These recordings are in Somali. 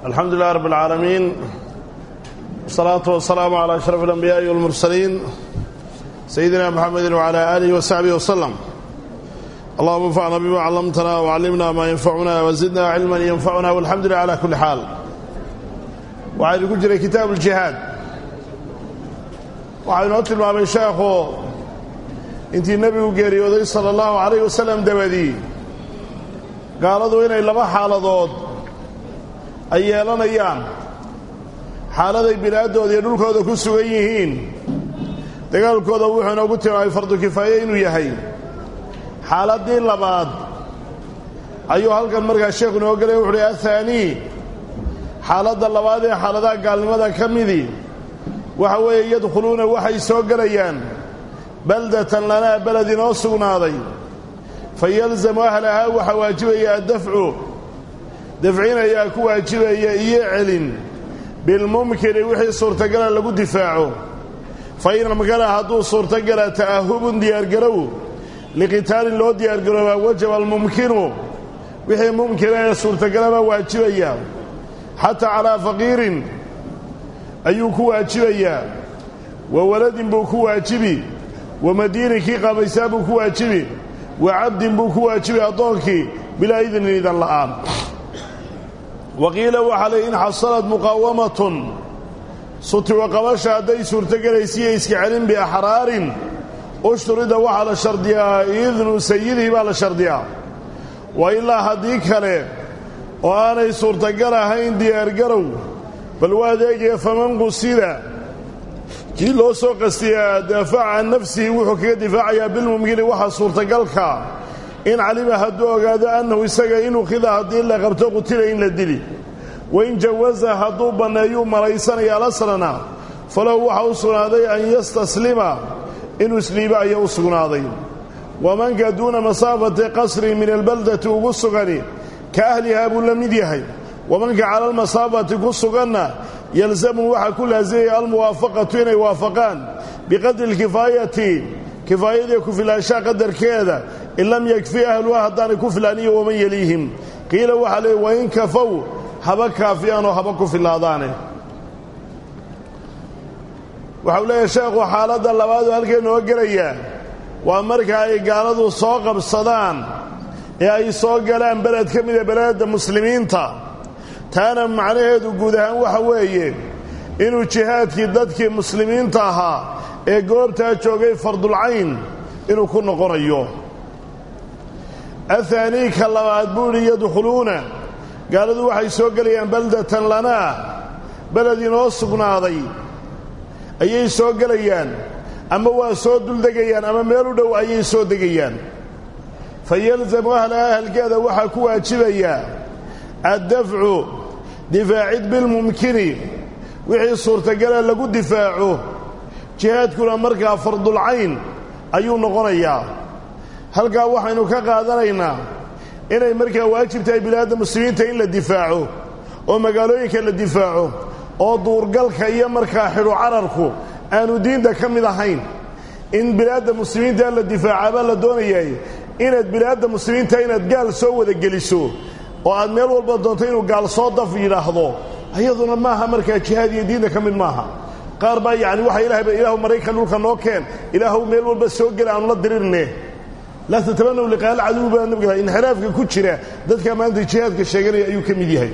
alxamdu lilah rab اlcaalamiin wsalaatu wasalaamu calaa ashraf alambiyaai walmursaliin sayidina muxamedi wcala aalihi wasaxbihi waslem allahuma anfacna bima callamtana wcallimna maa yanfacuna wazidna cilman yanfacuna walxamdu lilah cala kulli xaal waxaynu ku jiray kitaabu uljihaad waxaa inoo tilmaamay sheekhu intii nebigu geeriyooday sala allahu calayh wasalam dabadii gaaladu inay laba xaaladood ay yeelanayaan xaaladay bilaaddooda iyo dhulkooda ku sugan yihiin dagaalkooda wuxuu inoogu tilmaamay fardu kifaaye inuu yahay xaaladdii labaad ayuu halkan markaa sheekhu inoo gelaya wuxu uhi athaanii xaaladda labaad ee xaaladaha gaalnimada ka midii waxa weeye yadkhuluuna waxay soo gelayaan baldatan lanaa beled inoo sugnaaday fa yalzamu ahlahaa waxaa waajibaya addafcu dafcin ayaa ku waajibaya iyo celin bilmumkini wixii suurtagala lagu difaaco fa in amkana hadduu suurtagala ta'ahubun diyaargarow liqitaalin loo diyaargaroobaa wajaba almumkinu wixii mumkina ee suurtagalaba waajibaya xataa calaa faqiirin ayuu ku waajibayaa wa waladin buu ku waajibi wa madiinin kii qaamaysaa buu ku waajibi wa cabdin buu ku waajibi addoonkii bilaa idnin idan la'aan wa qiila waxaa lay in xasalad muqaawamatun sutiwa qabasha hadday suurtogelaysiiyo iska celin biaxraarin ushturida waxaa la shardiyaa idnu sayidihi baa la shardiyaa wa ilaa haddii kale oo aanay suurtagal ahayn diyaargarow bal waa adeegaya faman qusida kii loo soo qastiyaa daafaca can nafsihi wuxuu kaga difaacayaa bilmumkini waxaa suurtagalka in calima hadduu ogaado annahu isaga in ukhida haddii la qabto qutila in la dili wain jawaza hadduu banneeyuu malaysanaya alasrana falahu waxaa u sugnaaday an yastaslima inuu isliibo ayaa u sugnaaday wamanka duuna masaafati qasrin min albaldati ugu sugani ka ahlihaa buu la mid yahay wamanka cala almasaafati ku suganna yalzamu waxaa ku laasimaya almuwaafaqatu inay waafaqaan biqadri lkifaayati kifaayadii ku filaanshaha qadarkeeda in lam yakfi ahluha haddaanay ku filaaniyo waman yeliihim qiila waxaa leey wain kafow haba kaafiyaan oo haba ku filaadaane waxau leeyahay sheekhu xaaladda labaadu halkay noo gelayaa waa marka ay gaaladu soo qabsadaan ee ay soo galaan beled ka mida beledda muslimiinta taana macnaheedu guud ahaan waxa weeye inuu jihaadkii dadkii muslimiinta ahaa ee goobtaa joogay fardulcayn inuu ku noqonayo athaanii ka labaad buu idhi yadkhuluuna gaaladu waxay soo gelayaan baldatan lanaa beled inoo sugnaaday ayay soo gelayaan ama waa soo duldegayaan ama meel u dhow ayay soo degayaan fa yalzamu ahlaha ahalkeeda waxaa ku waajibayaa addafcu difaacid bilmumkini wixii suurtagala lagu difaaco jihaadkuna markaa fardulcayn ayuu noqonayaa halkaa waxaynu ka qaadanaynaa inay markaa waajib tahay bilaadda muslimiinta in la difaaco oo magaalooyinka la difaaco oo duurgalka iyo markaa xidhu cararku aanu diinta ka mid ahayn in bilaadda muslimiinta la difaacaabaa la doonayay inaad bilaadda muslimiinta inaad gaal soo wada geliso oo aad meel walba doonto inuu gaal soo daf yidhaahdo iyaduna maaha markaa jihaad iyo diinta ka mid maaha qaar baa yacni waxa ilaahayba ilaahu maraykan dhulka noo keen ilaahu meel walba soo gela aanu la dirirne laa tatabanaw liqaal caduw baa nabiga inxiraafka ku jira dadka maanta jihaadka sheeganaya ayuu ka mid yahay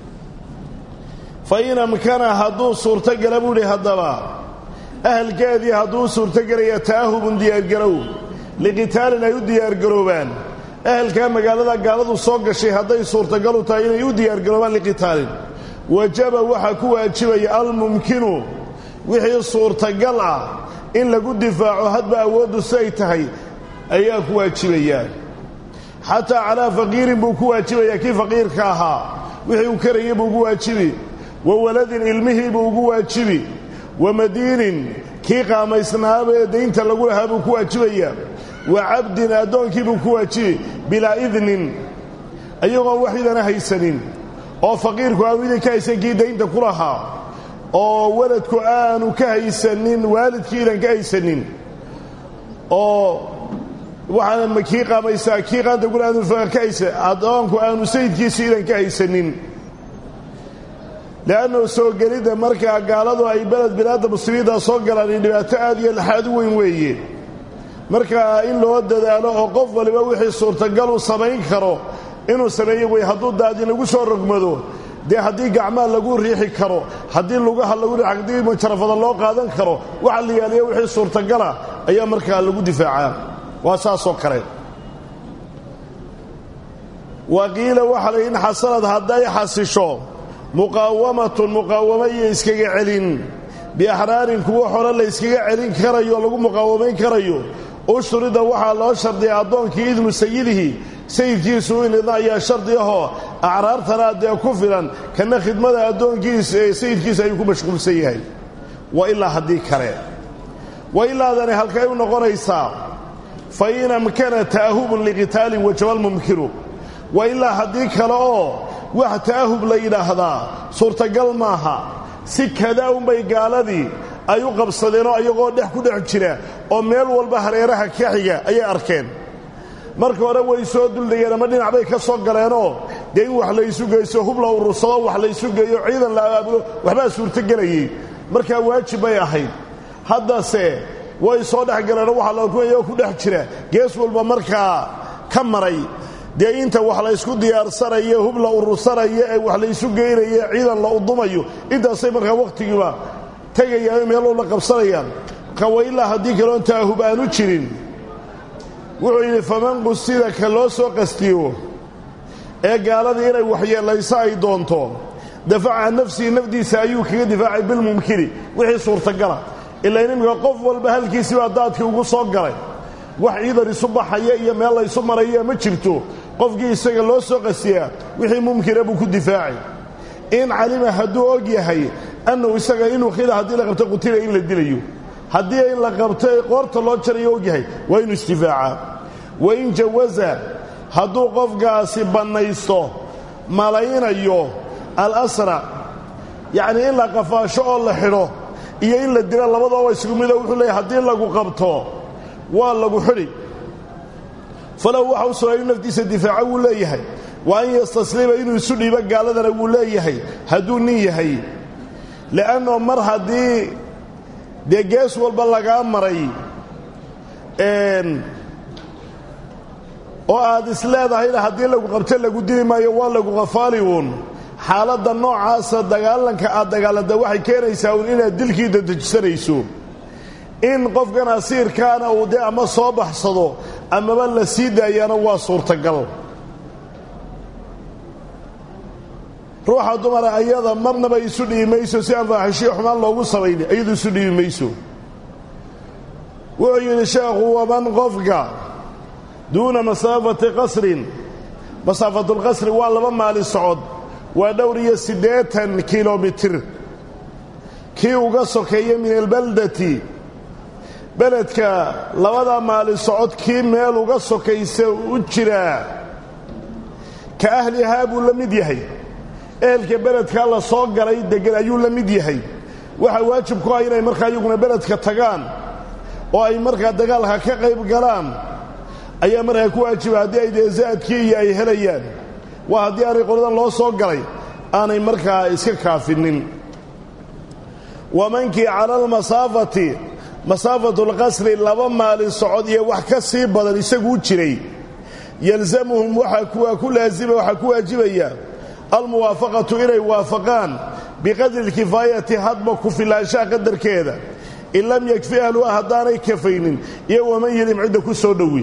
fa in amkana hadduu suurtogala buu idhi haddaba ahalkeedii hadduu suurtogelaya ta'ahubun diyaargarow liqitaalin ay u diyaargaroobaan ahalkaa magaalada gaaladu soo gashay hadday suurtagalu tahay inay u diyaargaroobaan liqitaalin wajaba waxaa ku waajibaya almumkinu wixii suurtagal ah in lagu difaaco hadba awooddu siday tahay ayaa ku waajibayaa xataa calaa faqiirin buu ku waajibayaa kii faqiirka ahaa wixii uu karayay buu ugu waajibi wa waladin ilmihii buu ugu waajibi wa madiinin kii qaamaysnaaba ee daynta lagu lahaa buu ku waajibayaa wa cabdin addoonkii buu ku waajibi bilaa idnin ayagoon wax idana haysanin oo faqiirku aanu idin ka haysan kii daynta ku lahaa oo waladku aanu ka haysanin waalidkii idan ka haysanin oo waxaana kii qaamaysaa kii qaanta gul aanu ka haysa addoonku aanu sayidkiisi idan ka haysanin le'annahu soo gelidda markaa gaaladu ay beled bilaadda muslimiinta soo galaan in dhibaato aad iyo laxaad u weyn weeye markaa in loo dadaalo oo qof waliba wixii suurtagal uu samayn karo inuu sameeyo wey hadduu daadin lagu soo rogmado dee haddii gacmaha lagu riixi karo haddii lugaha lagu haddii mujarafada loo qaadan karo waxa la yaaliya wixii suurtagala ayaa markaa lagu difaacaa waa saasoo kale wa qiila waxaa la in xasanad hadday xasisho muqaawamatun muqaawamo iyo iskaga celin biaxraarin kuwo hore la yskaga celin karayo o lagu muqaawamayn karayo ushturida waxaa loo shardiyay addoonkii idnu sayidihi sayidkiisu in idna ayaa shardi ahoo acraartana dee ku filan kana khidmada addoonkiisa ee sayidkiisa ayuu ku mashquulsan yahay wa ilaa haddii kale wa ilaadani halkay u noqonaysaa fa in amkana ta'ahubun liqitaalin wajabalmumkinu wa ilaa haddii kale oo wax ta'ahub la yidhaahdaa suurtagal maaha si kadaa unbay gaaladii ay u qabsadeenoo ayagoo dhex ku dhex jira oo meel walba hareeraha ka xiga ayay arkeen marka hore way soo duldegeen ama dhinac bay ka soo galeenoo dee in wax laysu geyso hub la urursado wax laysu geeyo ciidan la abaabulo waxbaa suurtogelayey markaa waajib bay ahayd haddase way soo dhex galeenoo waxa lakumayoo ku dhex jira gees walba markaa ka maray dee inta wax laysku diyaarsanayo hub la urursanayo ee wax laysu geynayo ciidan la udumayo intaasay markaa wakhtigiiba tegayaan meel walba qabsanayaan marka wa ilaa haddii kaloon taahub aanu jirin wuxuu yidhi faman qusida ka loo soo qastiyo ee gaaladii inay waxyeellayso ay doonto dafaca nafsihi nafdiisa ayuu kaga difaacay bilmumkini wixii suurtagala ilaa inimika qof walba halkiisibaa daadkii ugu soo galay wax ciidan isu baxaya iyo meel laysu maraya ma jirto qofkii isaga loo soo qastiyaa wixii mumkina buu ku difaacay in calima hadduu og yahay annahu isaga inuu khida haddii la qabto qutila in la dilayo haddii in la qabto ee qoorta loo jarayo og yahay waa inuu isdifaacaa wa in jawaza hadduu qofkaasi bannaysto malaynayo alasra yacnii in la qafaasho oo la xidho iyo in la dilo labadooba isugu mido wuxuu leeyahy haddii lagu qabto waa lagu xidhi falahu waxa u sugan inuu naftiisa difaaco wuu leeyahay wa an yastaslima inuu isu dhiibo gaaladana wuu leeyahay hadduu nin yahay le'annoo mar haddii dee gees walba lagaa maray oo aad is leedahayna haddii lagu qabto lagu dili maayo waa lagu qafaali uun xaaladda noocaasa dagaalanka aad dagaalanta waxay keenaysaa uun inaad dilkii dadejisanayso in qofkan asiirkaana uu dee ama soo baxsado amaba la sii daayana waa suurtagal ruuxa dumara ayada marnaba isu dhibi mayso si aan faaxishiyo xumaan loogu samayni iyadu isu dhibi mayso wuxuu yidhi sheekhu waman qofka duuna masaafati qasrin masaafatulqasri waa laba maali socod waa dhowr iyo siddeetan kilomitir kii uga sokeeya min albaldati beledka labada maali socod kii meel uga sokaysa u jiraa ka ahlihaa buu la mid yahay ehelka beledkaa la soo galay deggan ayuu la mid yahay waxaa waajib ku ah inay markaa iyaguna beledka tagaan oo ay markaa dagaalka ka qayb galaan ayaa markaa ku waajiba haddii ay dee zaadkii iyo ay helayaan waa haddii aanay qoladan loo soo galay aanay markaa iska kaafinin wamankii cala almasaafati masaafatulqasri laba maalin socod iyo wax ka sii badan isaguu jiray yalzamuhum waxaa ku laazima waxaa ku waajibaya almuwaafaqatu inay waafaqaan biqadri alkifaayati hadba ku filaanshaha qadarkeeda in lam yakfi ahluha haddaanay kafaynin iyo waman yelim cidda ku soo dhowi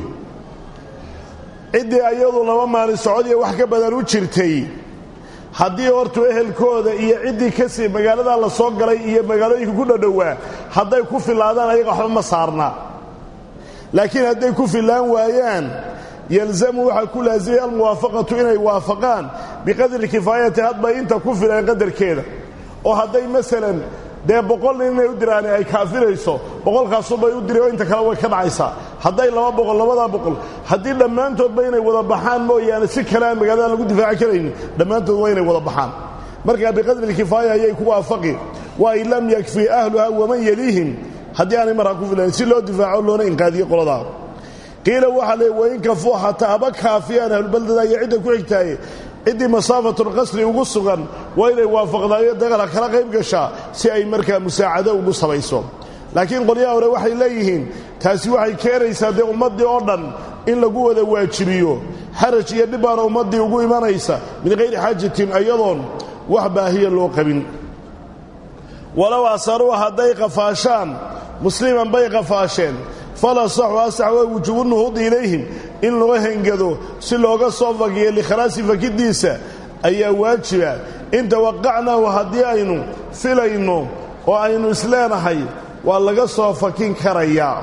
ciddii ayadu laba maalin socod iyo wax ka badan u jirtay haddii hortuu ehelkooda iyo ciddii kasii magaaladaa la soo galay iyo magaalooyinka ku dhadhowaa hadday ku filaadaan ayaga waxba ma saarna laakiin hadday ku filaan waayaan yalzamu waxaa ku laasimay almuwaafaqatu inay waafaqaan biqadri kifaayati hadba inta ku filan qadarkeeda oo hadday masalan dee boqol nin inay u diraan ay kaafirayso boqolkaasubay u diri oo inta kale way ka dhacaysaa hadday laba boqol labadaa boqol haddii dhammaantoodba inay wada baxaan mooyaane si kale aan magaalada lagu difaaci karaynin dhammaantood waa inay wada baxaan markaa biqadri lkifaaya ayay ku waafaqi wa in lam yakfi ahluha waman yeliihim haddii aanay markaa ku filayn si loo difaaco loona inqaadiyo qoladaa qiila waxaa le wain kafuu xataa haba kaafiyaan ahlubaldada iyo cidda ku xigtaaye ciddii masaafatulqasri ugu sugan waa inay waafaqdaayo dagala kala qayb gashaa si ay markaa musaacado ugu samayso laakiin qolyaha hore waxay leeyihiin taasi waxay keenaysaa dee ummaddii oo dhan in lagu wada waajibiyo xaraj iyo dhibbaana ummaddii ugu imanaysa min hayri xaajatin ayadoon wax baahiya loo qabin walow asaruu hadday qafaashaan musliman bay qafaasheen fala saxu asax waa wujuubu nuhuudi ilayhim in loo hengado si looga soo fakiyo likhalaasi fakiddiisa ayaa waajiba in tawaqacnaahu haddii aynu filayno oo aynu isleenahay waa laga soo fakin karayaa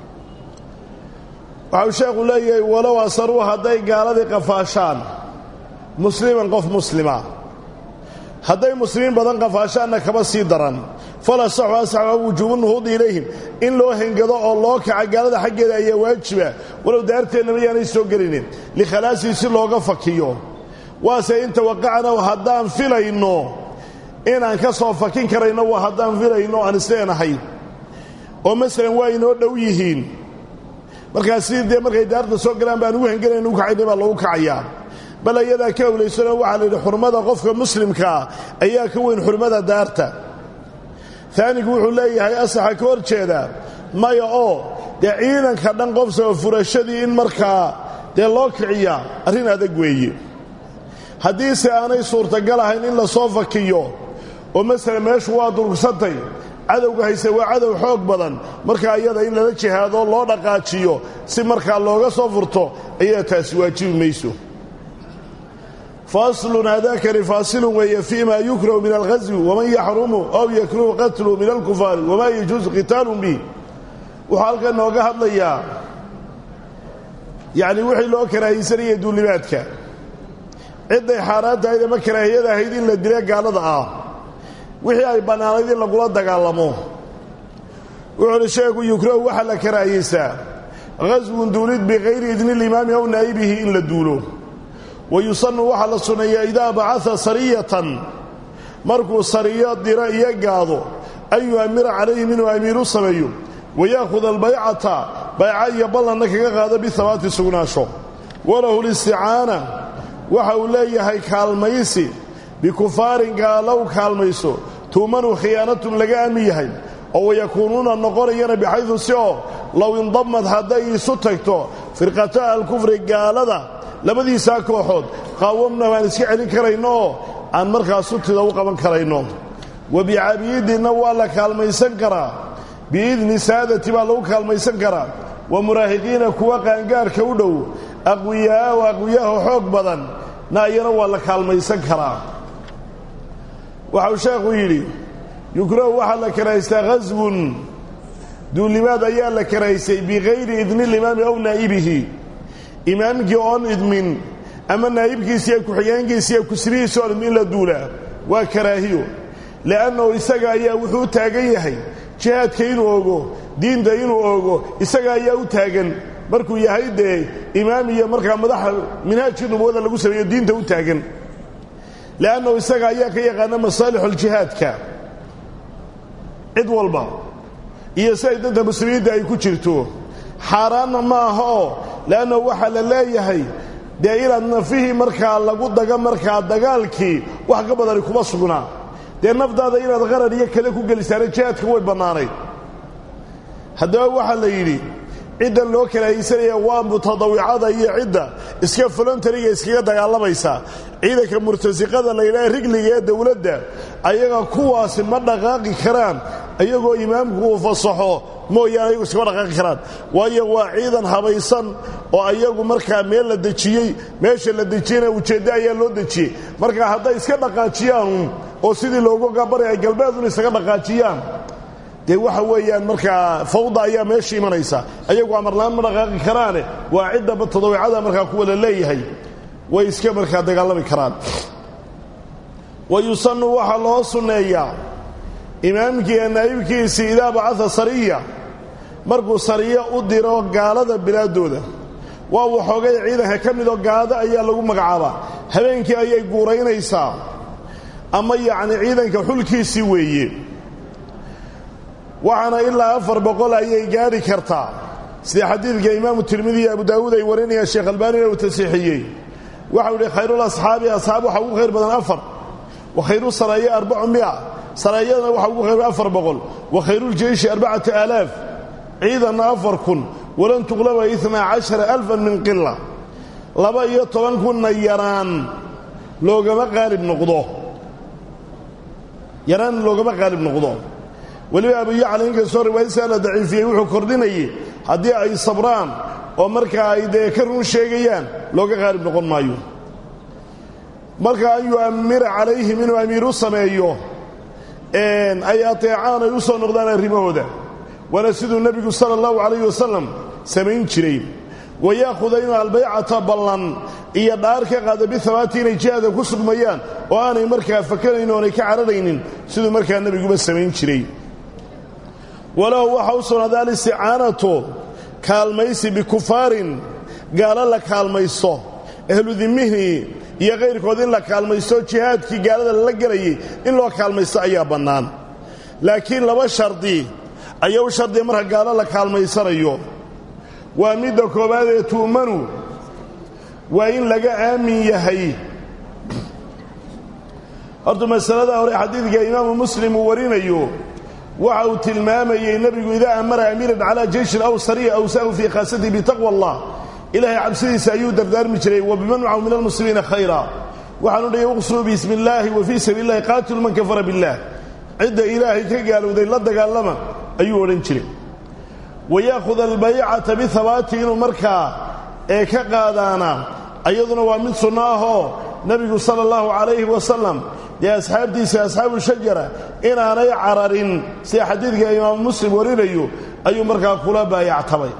waxau sheekhu leeyahay walow asaruu hadday gaaladii qafaashaan musliman qof muslima hadday muslimiin badan qafaashaanna kaba sii daran fala saxu asaxa wujuubu nuhuudi ilayhim in loo hengado oo loo kaca gaalada xaggeeda ayaa waajiba walow daarteennaba yaanay soo gelinin likhalaasii si looga fakiyo waase in tawaqacnahu haddaan filayno inaan ka soo fakin karayno waa haddaan filayno aan isleenahay oo masalan waa inoo dhow yihiin markaas sidii dee markay daarta soo galaan baan ugu hengelayna u kacayna baa loogu kacayaa bal ayadaa ka awlaysano waxaa la yidhi xurmada qofka muslimkaa ayaa ka weyn xurmada daarta aanigu wuxuu leeyahay asaxa ka hor jeeda maya oo dee ciidanka dhan qofsaba furashadii in markaa dee loo kiciyaa arrin adag weeye haddiise aanay suurtagal ahayn in la soo fakiyo oo masalan meeshu waa durugsantay cadowga hayse waa cadow xoog badan markaa iyada in lala jihaado loo dhaqaajiyo si markaa looga soo furto ayaa taasi waajibi mayso faslun haadakani faasilun weeye fii ma yukrahu min alghaswi waman yaxrumu aw yakruhu qatlu min alkufaari wamaa yajuusu qitaalun bih wuxuu halkan nooga hadlayaa yacni wixii loo karaahiysanayay duulimaadka cidday xaaraan tahayd ama karaahiyada ahayd in la dila gaalada ah wixii ay bannaanayd in lagula dagaalamo wuxuu uhi sheegu yukrahu waxaa la karaahiyeysaa ghaswun duulid bikayri idni limaami aw naa'ibihi in la duulo wayusanu waxaa la sunneeyaa idaa bacaa sariyatan markuu sariyo diro iyo gaado an yu'amira calayhim inuu amiiru sameeyo wayaakhud albaycata bayca iyo ballanna kaga qaado bihabaati sugnaasho walahu listicaana waxa uu leeyahay kaalmaysi bikufaarin gaalow kaalmayso tuumanu khiyaanatun laga aamin yahay oo wayakuunuuna noqonayana bixaydu si oo low indamad hadday isu tagto firqata alkufri gaalada labadiisaa kooxood qaawamna waan iska celin karayno oo aan markaa sutida u qaban karayno wa bicabiidinna waa la kaalmaysan karaa biidni saadati baa lagu kaalmaysan karaa wa muraahiqiina kuwa qaangaarka u dhow aqwiyaao aqwiyaaho xoog badan na iyana waa la kaalmaysan karaa waxau sheekhu yidhi yukrahu waxaa la karahaystaa ghaswun duulimaad ayaa la karahaysay bikayri idni limaami aw naa'ibihi imaamkii oon idmin ama naa'ibkiisiiyo ku-xigeenkiisiiyo kusrihiisi oon idmin in la duulaa waa karaahiyo li'annahu isaga ayaa wuxuu u taagan yahay jihaadka inuu ogo diinta inuu ogo isaga ayaa u taagan markuu yahay dee imaam iyo markaa madaxa minhaajkii nubuwada lagu sameeyo diinta u taagan li'annahu isaga ayaa ka yaqaana masaalixuljihaadka cid walba iyo siday danta muslimiinta ay ku jirto xaaraanna ma aha oo le'annahu waxaa la leeyahay dee inaad nafihii markaa lagu daga markaa dagaalkii wax ka badani kuma sugnaa dee naftaada inaad qarar iyo kale ku gelisaana jihaadka way bannaanayd haddaba waxaa la yidhi cidda loo karaahaysanaya waa mutadawicada iyo cidda iska folontariga iskaga dagaalamaysa ciidanka murtasiqada la yidhaha rigliga ee dowladda ayaga kuwaasi ma dhaqaaqi karaan iyagoo imaamku uu fasaxo mooyaane ayagu iskama dhaqaaqi karaan waayo waa ciidan habaysan oo ayagu markaa meel la dejiyey meesha la dejiyeyna ujeeddo ayaa loo dejiyey marka hadday iska dhaqaajiyaan oo sidii loogu gabari ay galbeedun isaga dhaqaajiyaan dee waxa weeyaan markaa fawda ayaa meesha imanaysa ayagu amarlaan ma dhaqaaqi karaane waa cidda tadawicada markaa kuwa la leeyahay way iska markaa dagaalami karaan wa yusanu waxaa loo sunneeyaa imaamkii ee naa'ibkiisii idaa bacaa sariya markuu sariyo u diro gaalada bilaaddooda waa waxoogay ciidanka ka midoo gaalada ayaa lagu magacaabaa habeenkii ayay guuraynaysaa ama yacni ciidanka xulkiisii weeye waxaana ilaa afar boqol ayay gaadhi kartaa sida xadiidka imaamu tirmidi iyo abu daawuud ay warinayaan sheekh albaanina uu tasiixiyey waxau idhi khayrul asxaabi asxaab waxaa ugu khayr badan afar wa khayru saraya arbacu mia saraayadana waxaa ugu khayr afar boqol wa khayruljeyshi arbacata aalaaf ciidanna afar kun walan tuqlaba inaa cashara alfan min qila laba iyo toban kunna yaraan loogama qaalib noqdo yaraan loogama qaalib noqdo weliba abu yacla inkastoo riwaayadiisa la daciifiyey wuxuu kordhinayay haddii ay sabraan oo markaa ay dee ka run sheegayaan looga qaalib noqon maayo marka an yu'ammira calayhim inuu amiiru sameeyo ay ateecaan ay u soo noqdaan arrimahooda waana siduu nebigu sala allahu calayh wasalam samayn jiray wayaahuda inuu albaycata ballan iyo dhaar ka qaada bihabaati inay jihaada ku sugmayaan oo aanay markaa fakanayn oonay ka cararaynin siduu markaa nebiguba samayn jiray walahu waxa u sugnaaday alisticaanatu kaalmaysi bikufaarin gaalo la kaalmaysto ahlu dimihii iyo kayrkood in la kaalmaysto jihaadkii gaalada lala gelayay in loo kaalmaysto ayaa bannaan laakiin laba shardi ayaa u shardiya marka gaalo la kaalmaysanayo waa midda koowaad ee tu'manu waa in laga aamin yahay horta masalada hore xadiidka imaamu muslim uu warinayo waxa uu tilmaamayey nebigu idaa amara amiiran calaa jeyshin aw sariya awsaahu fii khaasatihi bitaqwa allah ilaahay cabsidiisa ayuu dardaarmi jiray wa biman macahu min almuslimiina khayra waxaanu dhayay uqsuu bismi illaahi wa fii sabiili illahi qaatilu man kafara billaah cidda ilaahay ka gaalowday la dagaalama ayuu odhan jiray wayaakhud albaycata bihabaati inuu markaa ee ka qaadaana ayaduna waa mid sunno ahoo nebigu sala allahu calayhi wasalam dee asxaabtiisa asxaabu shajara inaanay cararin sida xadiidka imaamu muslim warinayo ayuu markaa kula baayactabay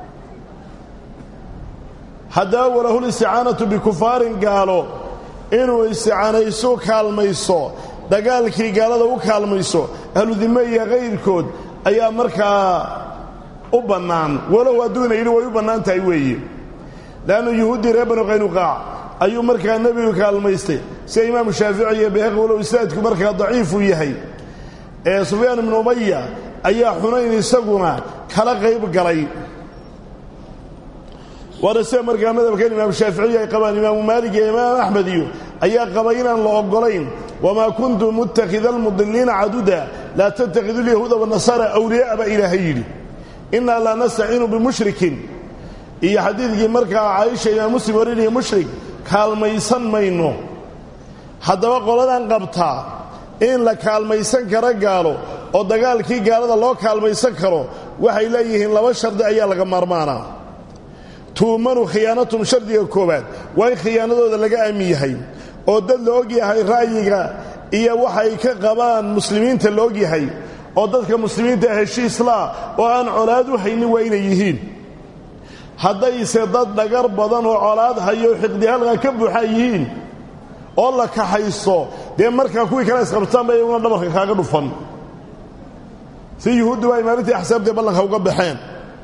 haddaba walahul isticaanatu bikufaarin gaalo inuu isticaanayso kaalmayso dagaalkii gaalada u kaalmayso ahludime iyo kayrkood ayaa markaa u bannaan walow hadduuna yidhi way u bannaan tahay weeye leannu yuhuuddii reer banu qaynuqaac ayuu markaa nebigu kaalmaystay sida imaamu shaafici iyo bayhaqi walow istaadku markaa daciifuu yahay ee sufyaan ibnu umaya ayaa xunayn isaguna kala qayb galay waana sida markaa madhabkan imaamu shaaficiyi ay qabaan imaamu maalik iyo imaam axmed iyo ayaa qabay inaan la oggolayn wamaa kuntu muttakhida almudiliina caduda laa tattakhidu lyahuuda wanasaara awliya'a baa ilaahay yidhi innaa laa nastaciinu bimushrikin iyo xadiidkii markaa caaisha imaam muslim warinaya mushrik kaalmaysan mayno haddaba qoladan qabtaa in la kaalmaysan karo gaalo oo dagaalkii gaalada loo kaalmaysan karo waxay leeyihiin laba shardi ayaa laga maarmaanaa tuumanu khiyaanatum shardiga koowaad waa in khiyaanadooda laga aamin yahay oo dad la og yahay ra'yiga iyo waxay ka qabaan muslimiinta la og yahay oo dadka muslimiinta heshiislaa oo aan colaad u haynin waa inay yihiin haddayse dad dhagar badan oo colaad hayo xiqdi halqa ka buuxa yihiin oo la kaxayso dee markaa kuwii kale isqabtaanba iyaguna dhabarka kaaga dhufan si yuhuuddu baa imaalintii axsaabtee ballanka uga baxeen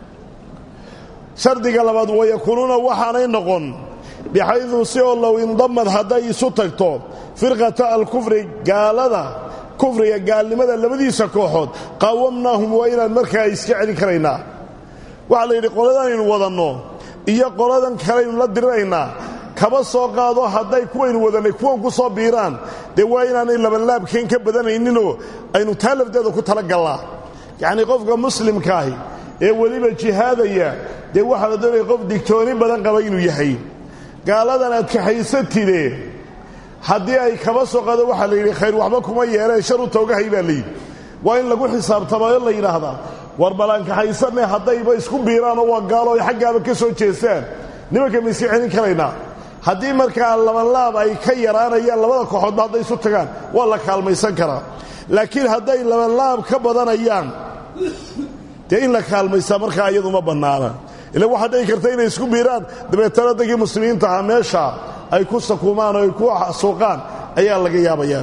shardiga labaad wayakuunuuna waxaanay noqon bixaydu si oo low indamad hadday isu tagto firqata alkufri gaalada kufriga gaalnimada labadiisa kooxood qaawamnaahum waa inaan markaa iska celin karaynaa waxaa la yidhi qoladanaynu wadanno iyo qoladan kalaynu la diriraynaa kaba soo qaado hadday kuwaynu wadannay kuwan ku soo biiraan dee waa inaanay labanlaabkeen ka badanayninoo aynu taa lafteeda ku talagallaa yacnii qofka muslimkaahi ee weliba jihaadaya dee waxaa la doonaya qof digtooni badan qaba inuu yahay gaaladan aad kaxaysatide haddii ay kaba soo qaado waxaa la yidhi khayr waxba kuma yeeleen shar u toogahay baa layidhi waa in lagu xisaabtamayo la yidhaahdaa war ballaankaxaysanne haddayba isku biiraanoo waa gaalo ay xaggaaba ka soo jeestaan nimanka ma iska celin karaynaa haddii markaa labanlaab ay ka yaraanayaan labada kooxoodba hadday isu tagaan waa la kaalmaysan karaa laakiin hadday labanlaab ka badanayaan dee in la kaalmaysaa markaa iyaduma bannaana ila waxaa dhici karta inay isku biiraan dabeetana daggii muslimiinta ahaa meesha ay ku sakuumaan oo ay ku suuqaan ayaa laga yaabayaa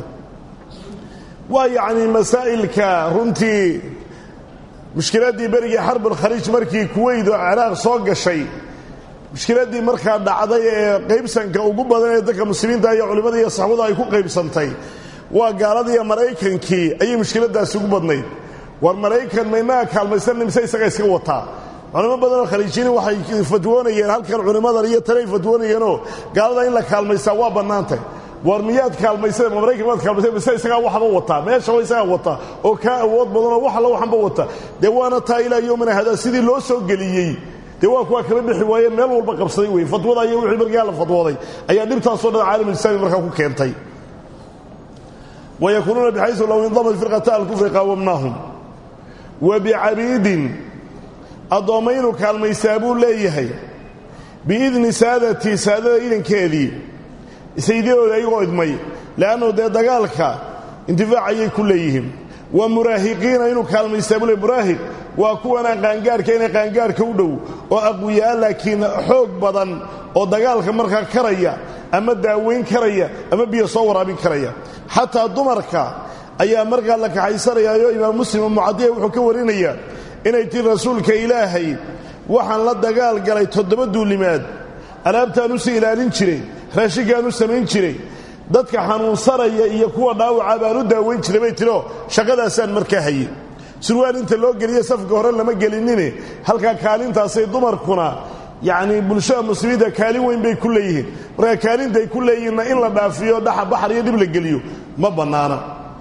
waa yacnii masaa'ilka runtii mushkiladdii berigii xarbulkhaliij markii kuweyd oo ciraaq soo gashay mushkiladdii markaa dhacday ee qaybsanka ugu badan ee dadka muslimiinta iyo culimmada iyo saxbadu ay ku qaybsantay waa gaaladiiyo maraykankii ayay mushkiladdaasi ugu badnayd war maraykan ma inaga kaalmaysanna mise isaga iska wataa culimo badanoo khaliijini waxay fatwoonayeen halkan culimmadan iyo tanay fatwoonayeenoo gaalada in la kaalmaysaa waa bannaantay war miyaad kaalmayseen ma maraykan maad kaalmayseen mise isagaa waxba wataa meeshaba isagaa wata oo kaa awood badanoo wax alla waxanba wata dee waana taa ilaa yowmina hadaa sidii loo soo geliyey dee waa kuwaa kala bixi waayeen meel walba qabsaday wey fatwada iyo wixii markaa la fatwooday ayaa dhibtaasoo dhan caalamulislaami markaa ku keentay wayakuunuuna bixaysu low indamad firqata alkufri qaawamnaahum wa bicabiidin addoomma inuu kaalmaysaa buu leeyahay biidni saadati saadada idankeedii saydiyadooda ayagoo idmay le'annu dee dagaalka intifaac ayay ku leeyihiin wa muraahiqiina inuu kaalmaysaa buu leey muraahiq waa kuwanaan qaangaarhka inay qaangaarhka u dhow oo aqwiyaa laakiin xoog badan oo dagaalka markaa karaya ama daaweyn karaya ama biyo soo waraabin karaya xataa dumarka ayaa markaa la kaxaysanayaayo imaam muslima mucadiya wuxuu ka warinayaa inay tii rasuulka ilaahay waxaan la dagaal galay toddoba duulimaad alaabtaan u sii ilaalin jiray raashinkaan u samayn jiray dadka xanuunsanaya iyo kuwa dhaawaca baan u daaweyn jiray bay tiro shaqadaasaan markaa hayey surwaal inta loo geliye safka hore lama gelinine halkaa kaalintaasay dumarkuna yacnii bulshada muslimiinta kaalin weyn bay ku leeyihiin markaa kaalintaay ku leeyihiinna in la dhaafiyo dhaxa baxar iyo dhib la geliyo ma bannaana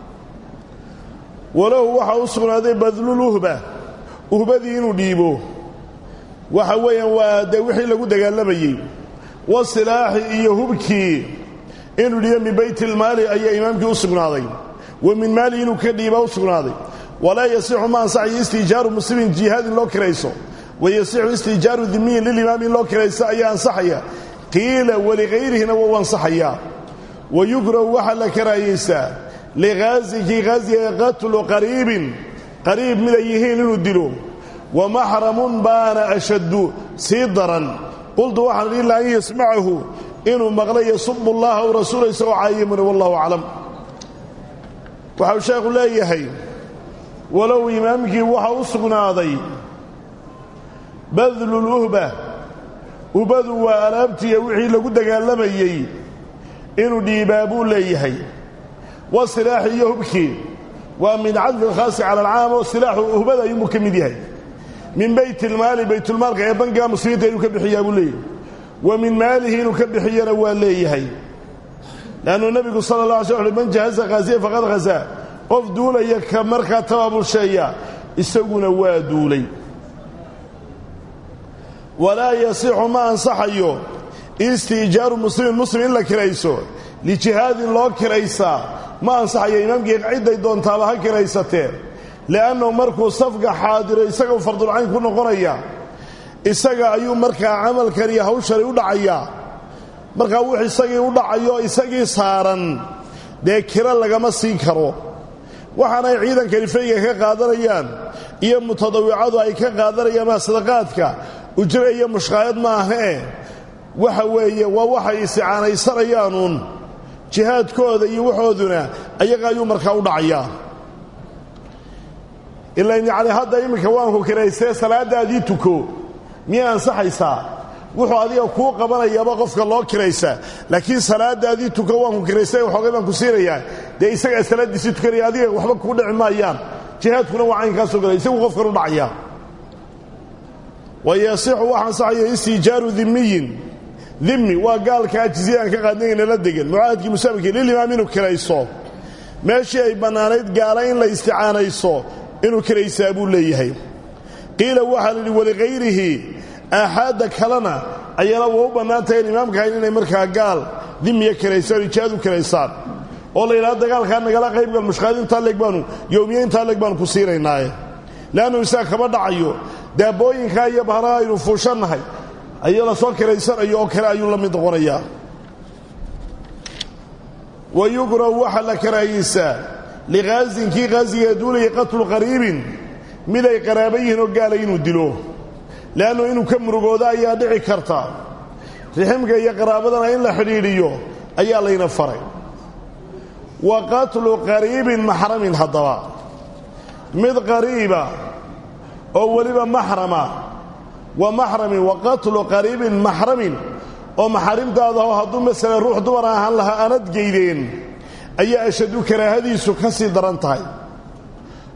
walahu waxaa u sugnaaday badlul uhba uhbadii inuu dhiibo waxa weeyaan waa dee wixii lagu dagaalamayey wasilaaxi iyo hubkii inuu dhiibo min baytilmaali ayaa imaamkii u sugnaaday wa min maali inuu ka dhiiba u sugnaaday walaa yasixu ma ansaxayo istijaaru muslimin jihaad in loo kirayso wayasixu istijaaru dimiyin lilimaam in loo kirayso ayaa ansaxaya qiila walikayrihina wou ansaxayaa wayukrahu waxaa la karaahayeysaa liqaazikii qaaziga qatlu qariibin qariib mid ay yihiin inuu dilo wa maxramun baana ashaddu sii daran qultu waxaan idhi ila an yasmacahu inuu maqla yasubu allaha w rasuula isagoo caayimuna wallahu aclam waxau sheekhu leeyahay walow imaamkii waxa u sugnaaday badluluhba ubadu waa alaabtiiya wixii lagu dagaalamayey inuu dhiibaa buu leeyahay wa silaaxi iyo hubkii waa min cadfi lkhaasi cala alcaam oo silaaxu uhbada ayuunbuu ka mid yahay min baytilmaali baytulmaalka ee bangiga muslimiinta inuu ka bixiyaa buu leeyahay wa min maalihi inuu ka bixiyana waa leeyahay leannu nebigu sala la alay sl man jahaza khaasiya faqad khazaa qof duulaya ka markaa tabaabulsheeya isaguna waa duulay walaa yasixu ma ansaxayo istiijaaru muslimin muslim in la kirayso lijihaadin loo kiraysaa ma ansaxayo imaamkii cidday doontaaba ha kiraysatee li'annahu markuu safka xaadiro isagau fardulcayn ku noqonaya isaga ayuu markaa camalkan iyo hawshani u dhacayaa markaa wux isagii u dhacayo isagii saaran dee kiro lagama siin karo waxaanay ciidankani fayga ka qaadanayaan iyo mutadawicadu ay ka qaadanayaan maa sadaqaadka ujre iyo mushqaayad maahee waxa weeye waa waxay isticaanaysanayaanuun jihaadkooda iyo waxooduna ayaga ayuu markaa u dhacayaa ilan yacni hadda iminka waanku kiraystee salaadaadii tuko miyay ansaxaysaa wuxuu adiga kuu qabanayaaba qofka loo kiraysaa laakiin salaadaadii tuko waanku kiraystay waxoogay baan ku siinayaa dee isagaa salaaddiisii tukanaya adiga waxba kuu dhici maayaan jihaadkuna waa caynkaasoo gala isagu qofkan u dhacayaa wayasixu waxa ansaxaya istijaaru dimiyin dimi waa gaalka ajiziya aan ka qaadnayna la degan mucaahadkii musaabikii lilimaam inuu kirayso meeshii ay bannaanayd gaala in la isticaanayso inuu kiraysaa buu leeyahay qiila waxaa la yidhi walikayrihi aaxaadda kalena ayana waa u bannaan tahay in imaamka hayn inay markaa gaal dimiya kiraysaan o jihaad u kiraysaan oo la yidhahdo dagaalkaa nagala qaybgal mushqaad intaa leeg baanu yowmiye intaa leeg baanu ku siinaynaaye leannu isaga kama dhacayo daabooyinkaa iyo bahraha aynu fuushannahay ayaa la soo kiraysanayo oo kale ayuu la mid noqonayaa wa yukrahu waxaa la karaahiyeysaa liqaasin kii qaasiga duulaya qatlu qariibin mid ay qaraaba yihiin oo gaala inuu dilo leannu inuu ka murugoodo ayaa dhici karta riximka iyo qaraabadana in la xidhiidhiyo ayaa layna faray wa qatlu qariibin maxramin haddaba mid qariiba oo weliba maxrama wa maxramin wa qatlu qariibin maxramin oo maxarimtaadaho hadduu masalan ruux dumar ahaan lahaa aanad geydeen ayaa ashadu karaahadiisu ka sii daran tahay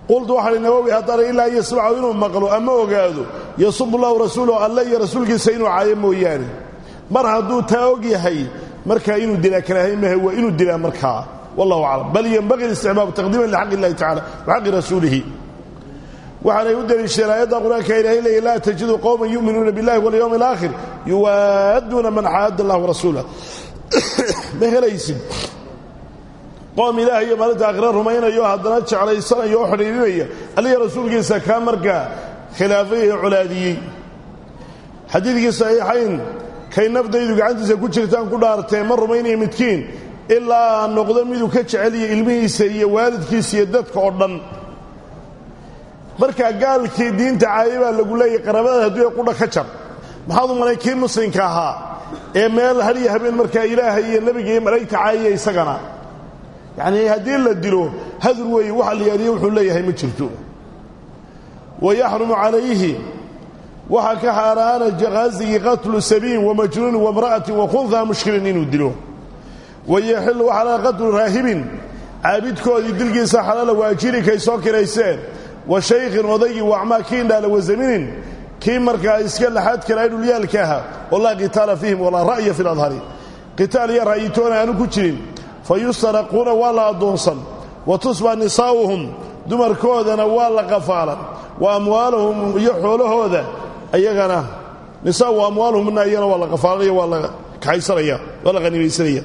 qultu waxaa hi nawowi haddana ilaa an yasmacu inuu maqlo ama ogaado yasubu llahu rasuulahu alle iyo rasuulkiisa inuu caayo mooyaane mar hadduu taa og yahay markaa inuu dilaa karaahay mahe waa inuu dilaa markaa wallahu aclam bal yenbaqi isticbaabu taqdiiman lixaq illahi tacala wa xaqi rasuulihi waxaanay u deliishadeen aayadda qur-aanka ilaahay leeyay laa tajidu qowman yu'minuuna biاllahi walyowmi alaakhir yuwaadduuna man xaadda allah warasuulah ma helaysid qoom ilaah iyo maalinta aakhira rumaynayo haddana jeclaysanaya oo xidhiirinaya aliya rasuulkiisa kaa markaa khilaafay ee colaadiyey xadiidkii saxiixayn kay nafdaydu gacantiisa ku jirtaan ku dhaartee ma rumaynaya midkiin ilaa aan noqdo miduu ka jeceliya ilmihiisa iyo waalidkiisa iyo dadka oo dhan markaa gaalkii diinta caaye baa lagu leeyahy qaraabadaad hadduu qudha ka jar maxaad u malay kii muslimka ahaa ee meel hariya habeen markaa ilaahay iyo nebiga iyo malaa'igta caayaya isagana yacnii haddii la dilo hadur weeye waxa la yaadiye wuxuu leeyahay ma jirto wa yaxrumu calayhi waxaa ka xaaraana jaqaasigii qatlu sabiin wamajnuunin wamra'atin wakhunhaa mushkilin inuu dilo wayaxillu waxaa qatlu raahibin caabidkoodii dilkiisa xalaala waajiri kay soo kirayseen wa shaykhin odaygii wacmaa kii indhaala wazaminin kii markaa iska laxaad kala dhulyaalka ahaa oo laa qitaala fiihim walaa ra'ya fi ladhari qitaal iyo ra'yitoona aanu ku jirin fa yustaraquuna waa la addoonsan wa tusba nisaa'uhum dumarkoodana waa la qafaalan wa amwaaluhum iyo xoolahooda ayagana nisaa wa amwaaluhumna iyana waa la qafaalanaya waa la kaxaysanaya waa la qanimaysanaya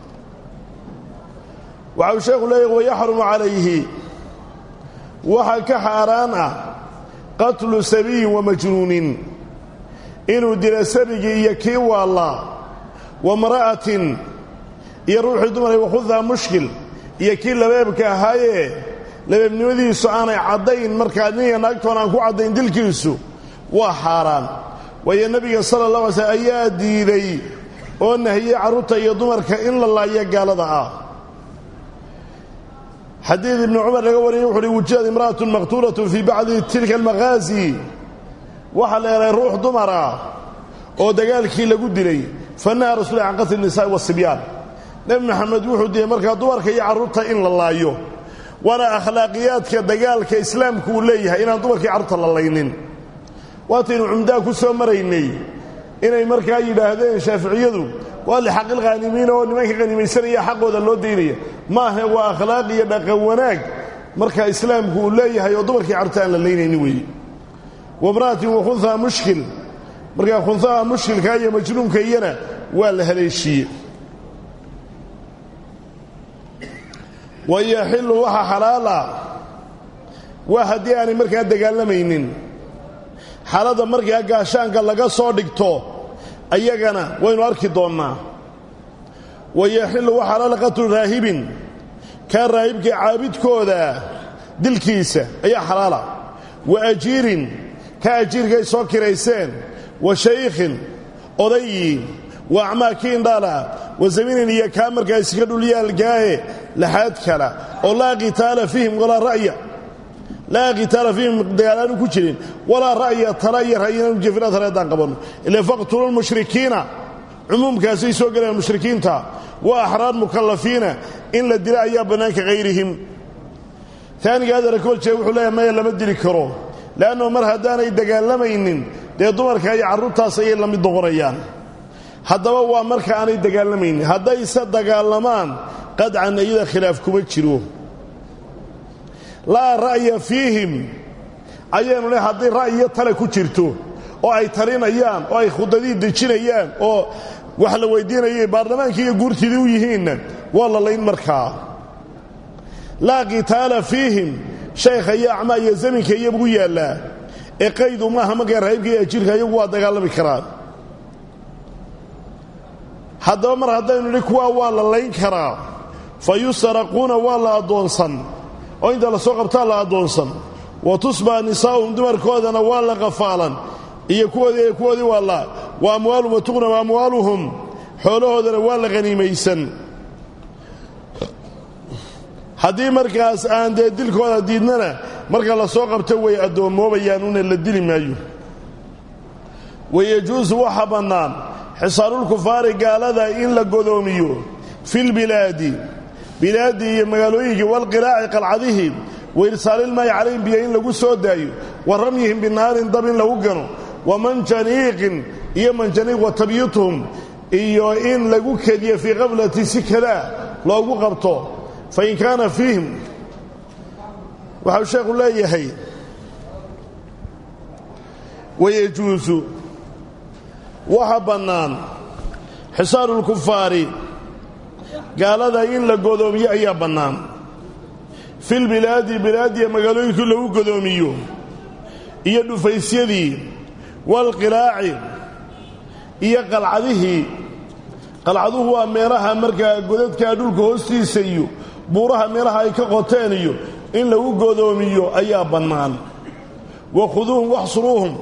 waxa uu sheekhu leeyahy wayaxrumu calayhi waxaa ka xaaraan ah qatlu sabiyin wamajnuunin inuu dilo sabigii iyo kii waallaa wa mra'atin iyo ruuxii dumaray wakhudhaa mushkil iyo kii labeebka ahaayee labeebnimadiisu aanay caddayn markaa ninya naagtoon aan ku caddayn dilkiisu waa xaaraan waayo nebiga sala allah alay slm ayaa diiday oo nahiyey carruurta iyo dumarka in la laayo gaalada ah xadiid ibnu cumar laga wariyey wuxu uhi wujidad imra'atun maqtuulatun fii bacdi tilka almaqaasi waxaa la helay ruux dumar ah oo dagaalkii lagu dilay fanaha rasuula can qatli nisaa'i wasibyaan nebi maxamed wuxuu diiday markaa dumarka iyo carruurta in la laayo waana akhlaaqiyaadka dagaalka islaamku uu leeyahay inaan dumarkii carruurta la laynin waataynu cumdaha ku soo maraynay inay markaa yidhaahdeen shaaficiyadu waa lixaqilkhaanimiina oo nimanka khanimaysanaya xaqooda loo daynaya maaha waa akhlaaq iyo dhaqan wanaag marka islaamku uu leeyahay oo dumarkii carruurta aan la laynayni weeye wamra'atin wakhunhaa mushkil markaa khunhaha mushkilka iyo majnuunka iyana waa la haleeshiiye wayaxillu waxa xalaala waa haddii aanay markaa dagaalamaynin xaaladda markaa gaashaanka laga soo dhigto ayagana waynu arki doonnaa wayaxillu wa xalaala qatlu raahibin kaa raahibka caabidkooda dilkiisa ayaa xalaala wa ajiirin ka ajiirkay soo kirayseen wa shaykhin odayi wa acmaa kii indhaala wa zaminin iyo kaa markaa iska dhulyaalkaahe laxaad kala oo laa qitaala fiihim walaa ra'ya laa qitaala fiihim dagaalaanu ku jirin walaa ra'ya tala iyo ra'yinaanu jefina taleedaan qabanno ila faqtulu lmushrikiina cumuumkaasay soo gelayaan mushrikiinta wa axraar mukallafiina in la dila ayaa bannaanka hayrihim taaniga adara kooljeeg wuxuu leeyahay maya lama dili karo le'annahu mar haddaanay dagaalamaynin dee dumarka iyo carruurtaas ayay la mid noqonayaan haddaba waa marka aanay dagaalamaynin haddayse dagaalamaan qadcan iyada khilaaf kuma jiro laa ra'ya fiihim ayaynu le hadday ra'yiyo tale ku jirto oo ay talinayaan oo ay khudadii dejinayaan oo wax la weydiinayay baarlamaankii iyo guurtidii u yihiinna waa la layn markaa laa qitaala fiihim shaykha iyo acmaa iyo zaminka iyagu yaallaa ee qaydu maaha markaa raahibka iyo ajiirka iyagu waa dagaalami karaan haddaba mar haddaynu nidhi kuwaa waa la layn karaa fa yustaraquuna waa la addoonsan oo inta la soo qabtaa la addoonsan wa tusbaa nisaa'uhum dumarkoodana waa la qafaalan iyo kuwoodii kuwoodii waa la wa amwaaluhum watuqnam amwaaluhum xoolahoodana waa la haniimaysan haddii markaas aan dee dilkooda diidnana marka la soo qabto way addoommoobayaan una la dili maayo wayejuusu waxa bannaan xisaarulkufaari gaalada in la godoomiyo filbilaadi bilaaddii iyo magaalooyinkii walqilaaci qalcadihii wa irsaalilmaayi calayhim biyo in lagu soo daayo wa ramyihim binaarin dab in lagu gano wa manjaniiqin iyo manjaniiq wa tabyituhum iyo in lagu kediyo fii qaflati si kadaa loogu qabto fa in kaana fiihim waxau sheekhu leeyahay wayejuusu waxa bannaan xisaaru lkufaari gaalada in la godoomiyo ayaa bannaan filbilaadi bilaadiya magaalooyinkii lagu godoomiyo iyo dhufaysyadii waalqilaaci iyo qalcadihii qalcaduhu waa meelaha markaa godadkaa dhulka hoostiisa iyo buuraha meelaha ay ka qoteen iyo in lagu godoomiyo ayaa bannaan wa khuduuhum waxsuruuhum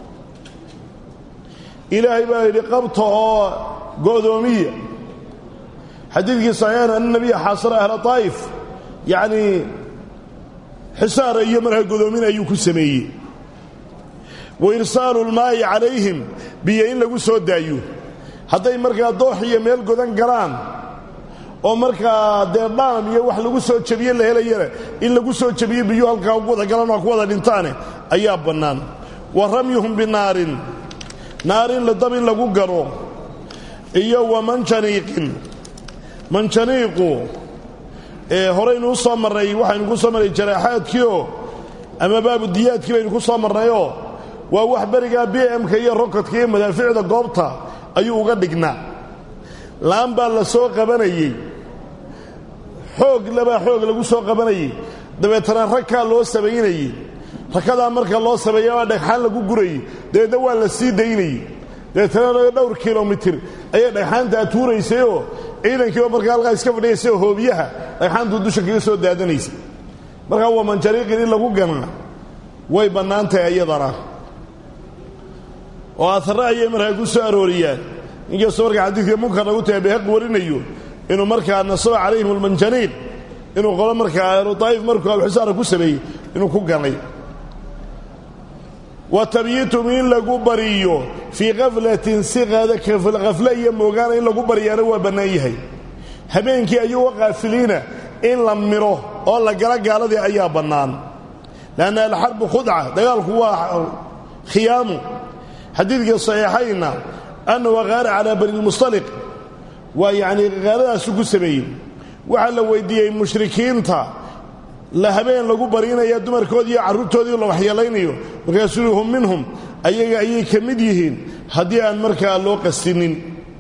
ilaahay baa yidhi qabta oo go'doomiya xadiidkii saxiixan ana nabiya xaasara ahla taa'if yacnii xisaara iyo markaa godoomin ayuu ku sameeyey wa irsaalu lmaa'i calayhim biyo in lagu soo daayo hadday markaa doox iyo meel godan galaan oo markaa dee dhaam iyo wax lagu soo jebiye la helayana in lagu soo jebiyo biyo halkaa ugu wada galaan oo ku wada dhintaane ayaa bannaan wa ramyuhum binaarin naarin la dab in lagu garo iyo wa manjaniiqin manjaniiqu ee horaynu u soo marray waxaynu ku soo marray jaraaxaadkiioo ama baabudiyaadkii baynu ku soo marnayoo waa wax berigaa b m-ka iyo rokodka iyo madaaficda goobta ayuu uga dhignaa laan baa la soo qabanayey xoog labaa xoog lagu soo qabanayey dabeetana ragkaa loo samaynayey rakadaa marka loo sameeya baa dhagxaan lagu gurayey dabeedna waa la sii daynayey dabeetana dhowr kilomitir ayay dhagxaantaa tuuraysayoo ciidankiiba markaa halkaa iska fadhiyaysay oo hoobiyaha dhagxaantuu dusha kaga soo daadanaysay markaa waa manjariiqin in lagu ganaa way bannaan tahay iyadana oo aarre ayay markaa ku soo arooriyaan inkastoo markaa xadiidka munkar lagu tahay bayhaqi warinayo inuu markaa nasaba calayhim almanjaniiq inuu qolo markaa ahlu daa'if markuu alxisaara ku sameeyey inuu ku ganay wa tabyiitum in lagu bariyo fii kaflatin si kafle iyo moogaana in lagu bariyaana waa bannaan yahay habeenkii ayuga kaafiliina in la miro oo la gala gaaladii ayaa bannaan lanna alxarbu khudca dagaalku waa khiyaamu xadiidkii saxiixayna annahu qaara calaa bani lmustaliq waa yacnii qaaladaasu ku sameeyey waxaa la weydiiyey mushrikiinta la habeen lagu barinaya dumarkoodii iyo carruurtoodii la waxyeelaynayo markaasuu yuhi hum minhum ayaga ayay ka mid yihiin haddii aan markaa loo qastinin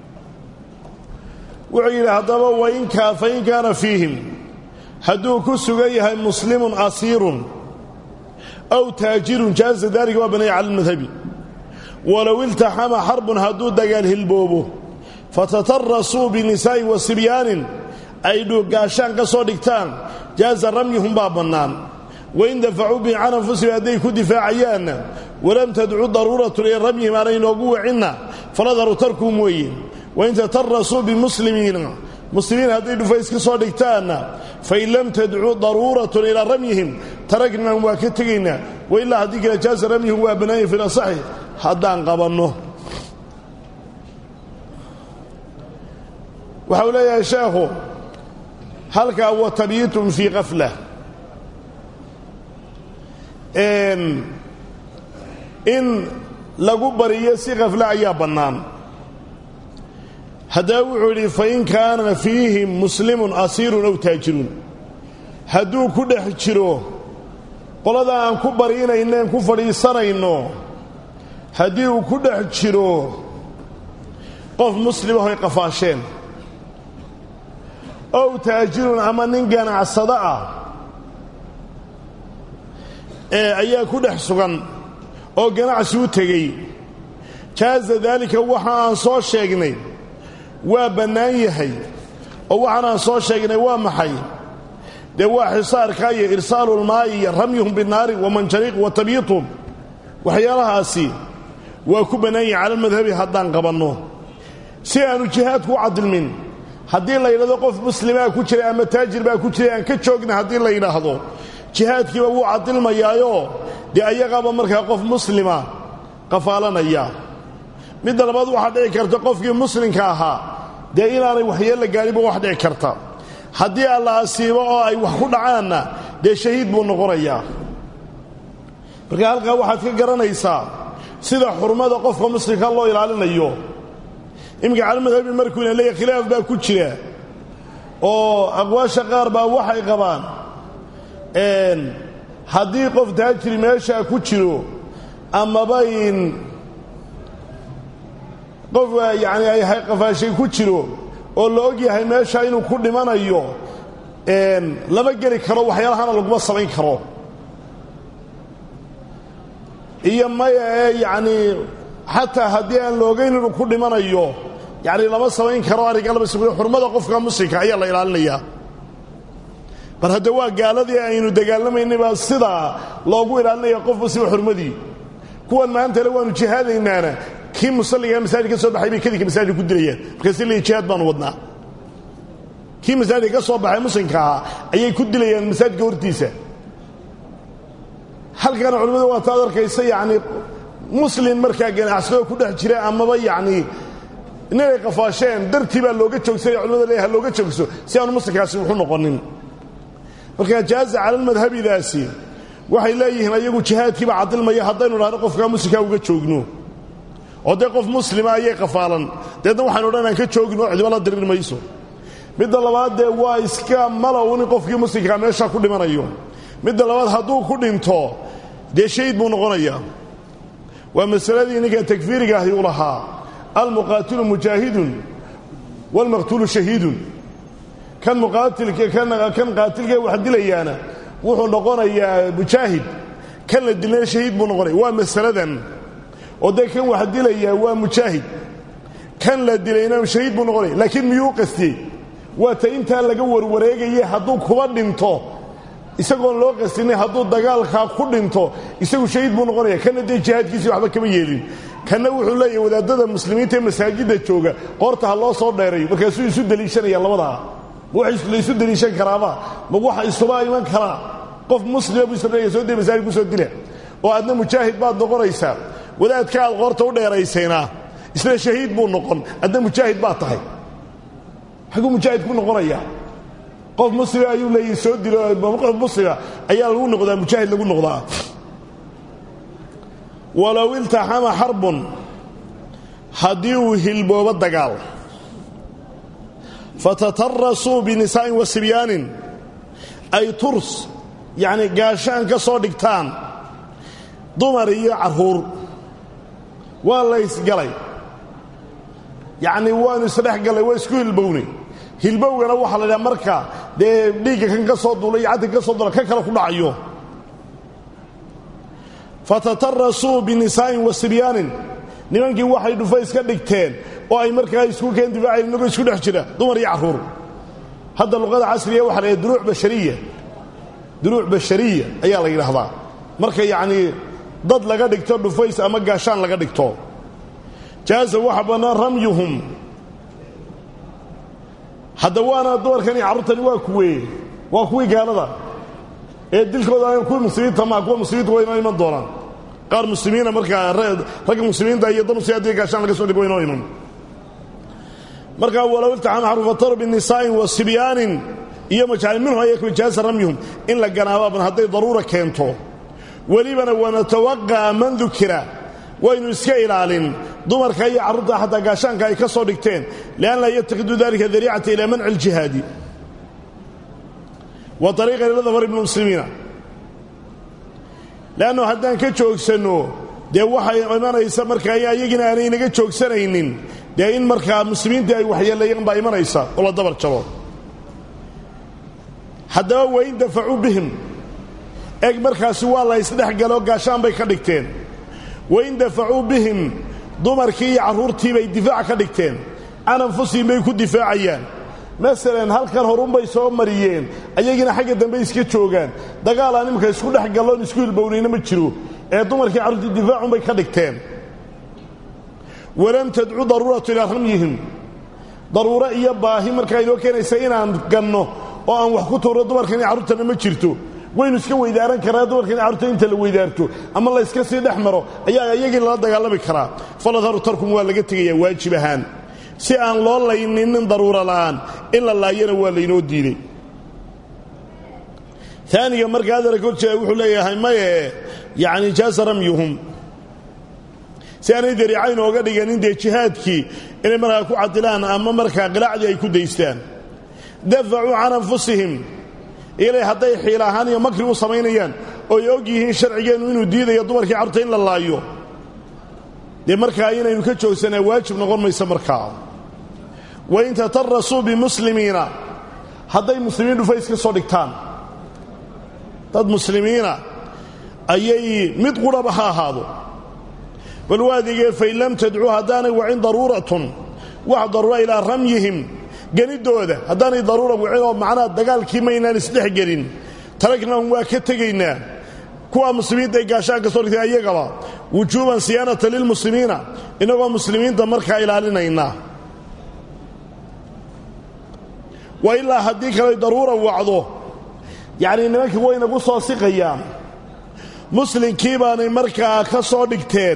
wuxuu yidhi haddaba wainkaa fain kaana fiihim hadduu ku sugan yahay muslimun asiirun aw taajirun jaaza daalika waa banaya cala almadhabi walow iltaxama xarbun hadduu dagaal hilboobo fatatarasuu binisaa'in wa sibyaanin ay dhuugaashaan ka soo dhigtaan jaaza ramyihum baa bannaan wain dafacuu bihi can anfusihim hadday ku difaacayaanna walam tadcu daruuratun ila ramyihim aanay inoogu wacinna faladaru tarkuhum weeye wain tatarasuu bimuslimiina muslimiin hadday dhufays ka soo dhigtaanna fain lam tadcu daruuratun ilaa ramyihim taragnahum waa ka tegaynaa wailaa haddii kale jaaza ramyihum waa bannaanya fi lasaxi haddaan qabanno waxa uu leeyahay sheekhu halkaa wa tabyiitun fii kafla in lagu bariyo si kafle ayaa bannaan haddaba wuxuu yidhi fain kaana fiihim muslimun asiirun aw taajirun hadduu ku dhex jiro qolada aan ku bariinayneen ku fadhiisanayno haddii uu ku dhex jiro qof muslimahoy qafaasheen ow taajirun ama nin ganacsado ah ee ayaa ku dhex sugan oo ganacsi u tegey jaaza daalika waxa aan soo sheegnay waa bannaan yahay oo waxaan aan soo sheegnay waa maxay dee waa xisaarka iyo irsaalulmaayi iyo ramyuhum binaari wa manjaniiq wa tabyiituhum waxyaalahaasi waa ku bannaan yahay cala almadhabi haddaan qabanno si aanu jihaadku u cadilmin haddii la yidhahdo qof muslimaa ku jiray ama taajir baa ku jiray aan ka joogna haddii la yidhaahdo jihaadkiiba wuu cadilmayaayoo dee ayagaaba markaa qof muslima qafaalanaya midda labaad waxaa dhici karta qofkii muslimka ahaa dee inaanay waxyeella gaadhinba wax dhici karta haddii alla asiibo oo ay wax ku dhacaanna dee shahiid buu noqonayaa marka halkaa waxaad ka garanaysaa sida xurmada qofka muslimka loo ilaalinayo iminka calamadhabi markuu ina leeyahy khilaaf baa ku jira oo aqwaasha qaar baa waxay qabaan haddii qof taajiri meeshaa ku jiro amaba in qof yacni ay qafaashay ku jiro oo la og yahay meesha inuu ku dhimanayo lama geli karo waxyaalahana laguma samayn karo iyo maya ee yacnii xataa haddii aan la ogayn inuu ku dhimanayo yacni lama samayn karo arrinka lama samayn xurmada qofka muslimka ayaa la ilaalinayaa bar hadda waa gaaladii aynu dagaalamaynay baa sidaa loogu ilaalinaya qof muslima xurmadii kuwan maantale waanu jihaadaynaana kii musalligaa masaajid ka soo baxay bay kadinka masaajid ku dilayaan markaasi leeyi jihaad baanu wadnaa kii masaajidka ka soo baxay muslimka ahaa ayay ku dilayaan masaajidka hortiisa halkana culimmada waa taad arkaysa yacni muslin markaa ganacsadoo ku dhex jira amaba yacni ninay qafaasheen dartii baa looga joogsanaya culimada leeyahay looga joogso si aanu muslimkaasi wuxu noqonin markaa jaaza calalmadhabidaasi waxay leeyihiin ayagu jihaadkiiba cadilmaya haddaynu dhahno qofkaa muslimkaa uga joogno oo dee qof muslima ayay qafaalan deedna waxaynu odhan aan ka joogno cidiba la dirir mayso midda labaad dee waa iska malow in qofkii muslimkaa meeshaa ku dhimanayo midda labaad hadduu ku dhinto dee shayd buu noqonayaa waa masaladii ninka takfiiriga ahi u lahaa almuqaatilu mujaahidun waalmaqtuulu shahiidun kan muqaatilka kan qaatilkee wax dilayaana wuxuu noqonayaa mujaahid kan la dilana shahiid buu noqonaya waa masaladan oo dee kan wax dilayaa waa mujaahid kan la dilayna shahiid buu noqonaya laakiin miyuu qastiyey waa ta intaa laga warwareegaye hadduu kuba dhinto isagoon loo qastinay hadduu dagaalkaa ku dhinto isagu shahiid buu noqonaya kana dee jihaadkiisii waxba kama yeelin kanna wuxuu leeyahay wadaadada muslimiinta ee masaajidda jooga qoorta ha loo soo dheerayo markaasuu isu deliishanaya labadaa ma wax la isu deliishan karaaba ma waxa isuba iman karaa qof muslima buu isleeyahay soo dee masaajid ku soo dila oo aadna mujaahid baad noqonaysaa wadaadka aad qoorta u dheeraysayna isna shahiid buu noqon adna mujaahid baad tahay xaguu mujaahid ku noqonayaa qof muslima ayuu leeyahy soo dilo qof muslima ayaa lagu noqdaa mujaahid lagu noqdaa walow iltaxama xarbun haddii uu hilboobo dagaal fatatarasuu binisaa'in wa sibyaanin ay turs yacni gaashaan ka soo dhigtaan dumar iyo carruur waa la ysgalay yacnii waanu isdhex gallay waa isku hilbownay hilbowgana waxaa la idhaha marka dee dhiigga kan ka soo duula iyo caddanka ka soo duula ka kale ku dhacayo fatatarasuu binisaa'in wa sibyaanin nimankii waxay dhufa iska dhigteen oo ay markaa isku keen difaaceen inagoo isku dhex jira dumar iyo carruur hadda luqada casriga waxa la yidhaha duruuc bashariya duruuc bashariya ayaa la yidhaahdaa marka yacnii dad laga dhigto dhufays ama gaashaan laga dhigto jaaza waxa bannaan ramyuhum hadda waana dumarkani carruurtani waa kuwee waa kuwii gaalada ee dilkooda aan kuwii muslimiinta maa kuwa muslimiinta waa inoo iman doonaan qaar muslimiina markaa ragga muslimiinta iyo dad muslimiin haddii gaashaan laga soo dhigo waa inoo iman markaa walow iltaxama xarufataru binisaa'in wa sibyaanin iyo majacali minhu ayaku jaaza ramyuhum in la ganaababan hadday daruura keento welibana wanatawaqa'a man dukira waynu iska ilaalin dumarka iyo carruurta xataa gaashaanka ay ka soo dhigteen lian laa yatakiduu dalika dariicata ilaa manci aljihaadi wa ariiqan ila dafar ibni muslimiina leannu haddaan ka joogsanno dee waxay imanaysa markaa ayagina aanay naga joogsanaynin dee in markaa muslimiintii ay waxyeeleeyeen baa imanaysa oo la dabar jabo haddaba wain dafacuu bihim eg markaasi waa la ysdhex galo gaashaan bay ka dhigteen wain dafacuu bihim dumarkii iyo carruurtii bay difaac ka dhigteen can anfusihim bay ku difaacayaan masalan halkan horunbay soo mariyeen ayagiina xagga dambe iska joogaan dagaalaan imika isku dhex galloon isku hilbownayna ma jiro ee dumarkii carruurtii difaacunbay ka dhigteen walam tadcu daruuratu ilaa ramyihim daruuro iyo baahi markaa inoo keenaysa inaan ganno oo aan wax ku tuurno dumarkan iyo carruurtana ma jirto waynu iska weydaaran karaa dumarkan carruurta inta la weydaarto ama la yska sii dhex maro ayaa iyagii lala dagaalami karaa faladharu tarkum waa laga tegayaa waajib ahaan si aan loo layninin daruuro la'aan in la laayana waa laynoo diiday taaniga marka hadala kor jeeda wuxuu leeyahay maye yacni jaasa ramyuhum si aanay dariicayn ooga dhiganin dee jihaadkii inay markaa ku cadilaan ama markaa qilaacdii ay ku daystaan dafacuu can anfusihim ilay hadday xiil ahaan iyo makri u samaynayaan ooy og yihiin sharcigeennu inuu diidayo dumarkii carruurta in la laayo dee markaa inaynu ka joogsanaa waajib noqon mayso markaa wain tatarasuu bimuslimiina hadday muslimiin dhufays ka soo dhigtaan dad muslimiina ayay mid qurhaba ha ahaado bal waadigee fain lam tadcuu haddaanay wacin daruuratun wax daruura ilaa ramyihim geniddooda haddaanay daruura wicin oo macnaha dagaalkii maynaan isdhex gelin taragnahum waa ka tegaynaa kuwa muslimiinta ay gaashaan ka soo dhigtay ayagaba wujuuban siyaanata lilmuslimiina innagoo muslimiinta markaa ilaalinayna wa ilaa haddii kaley daruura wacdo yacnii nimankii waynagu soo siqayaan muslimkii baanay markaa ka soo dhigteen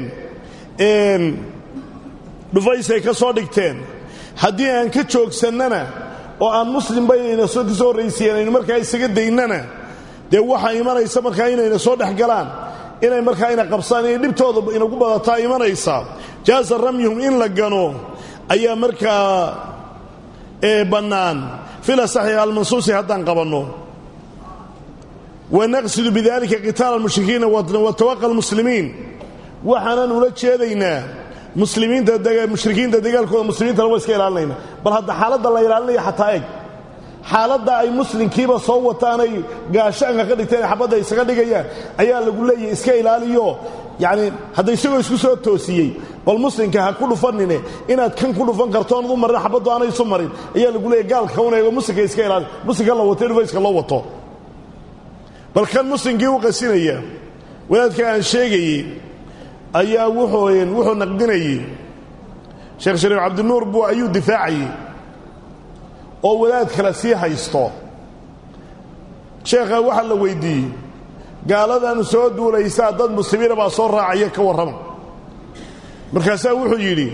dhufaysay ka soo dhigteen haddii aan ka joogsannana oo aan muslim baynayna soo ka soo horraysiiyeen aynu markaa isaga daynana dee waxaa imanaysa markaa inayna soo dhex galaan inay markaa ina qabsaan inay dhibtooda inagu badataa imanaysa jaasa ramyuhum in la gano ayaa markaa bannaan fila saxiix almansuusi haddaan qabanno wanaqsidu bidalika qitaala almushrikiina watawaqa almuslimiin waxaanan ula jeedaynaa muslimiinta mushrikiinta dagaalkooda muslimiintana waa iska ilaalinayna bal hadda xaaladda la ilaalinaya xataa eg xaaladda ay muslimkiiba soo wataanay gaashaanka ka dhigteen xabadda isaga dhigayaan ayaa lagu leeyahay iska ilaaliyo yacni hadda isagoo isku soo toosiyey bal muslimka ha ku dhufanine inaad kan ku dhufan karto oonad u marin xabaddu aanay isu marin ayaa lagu leeyahy gaalka un eego muslimka iska ilaali muslimka la wato dhufayska loo wato bal kan muslimkii u qasinaya wadaadka aan sheegayey ayaa wuxuu wuxuu naqdinayey sheekh shariif cabdinuur buu ayuu difaacayey oo wadaad kale sii haysto sheekha waxaa la weyddiiyey gaaladan soo duulaysaa dad muslimiina baa soo raacaya ka warrama markaasaa wuxuu yidhi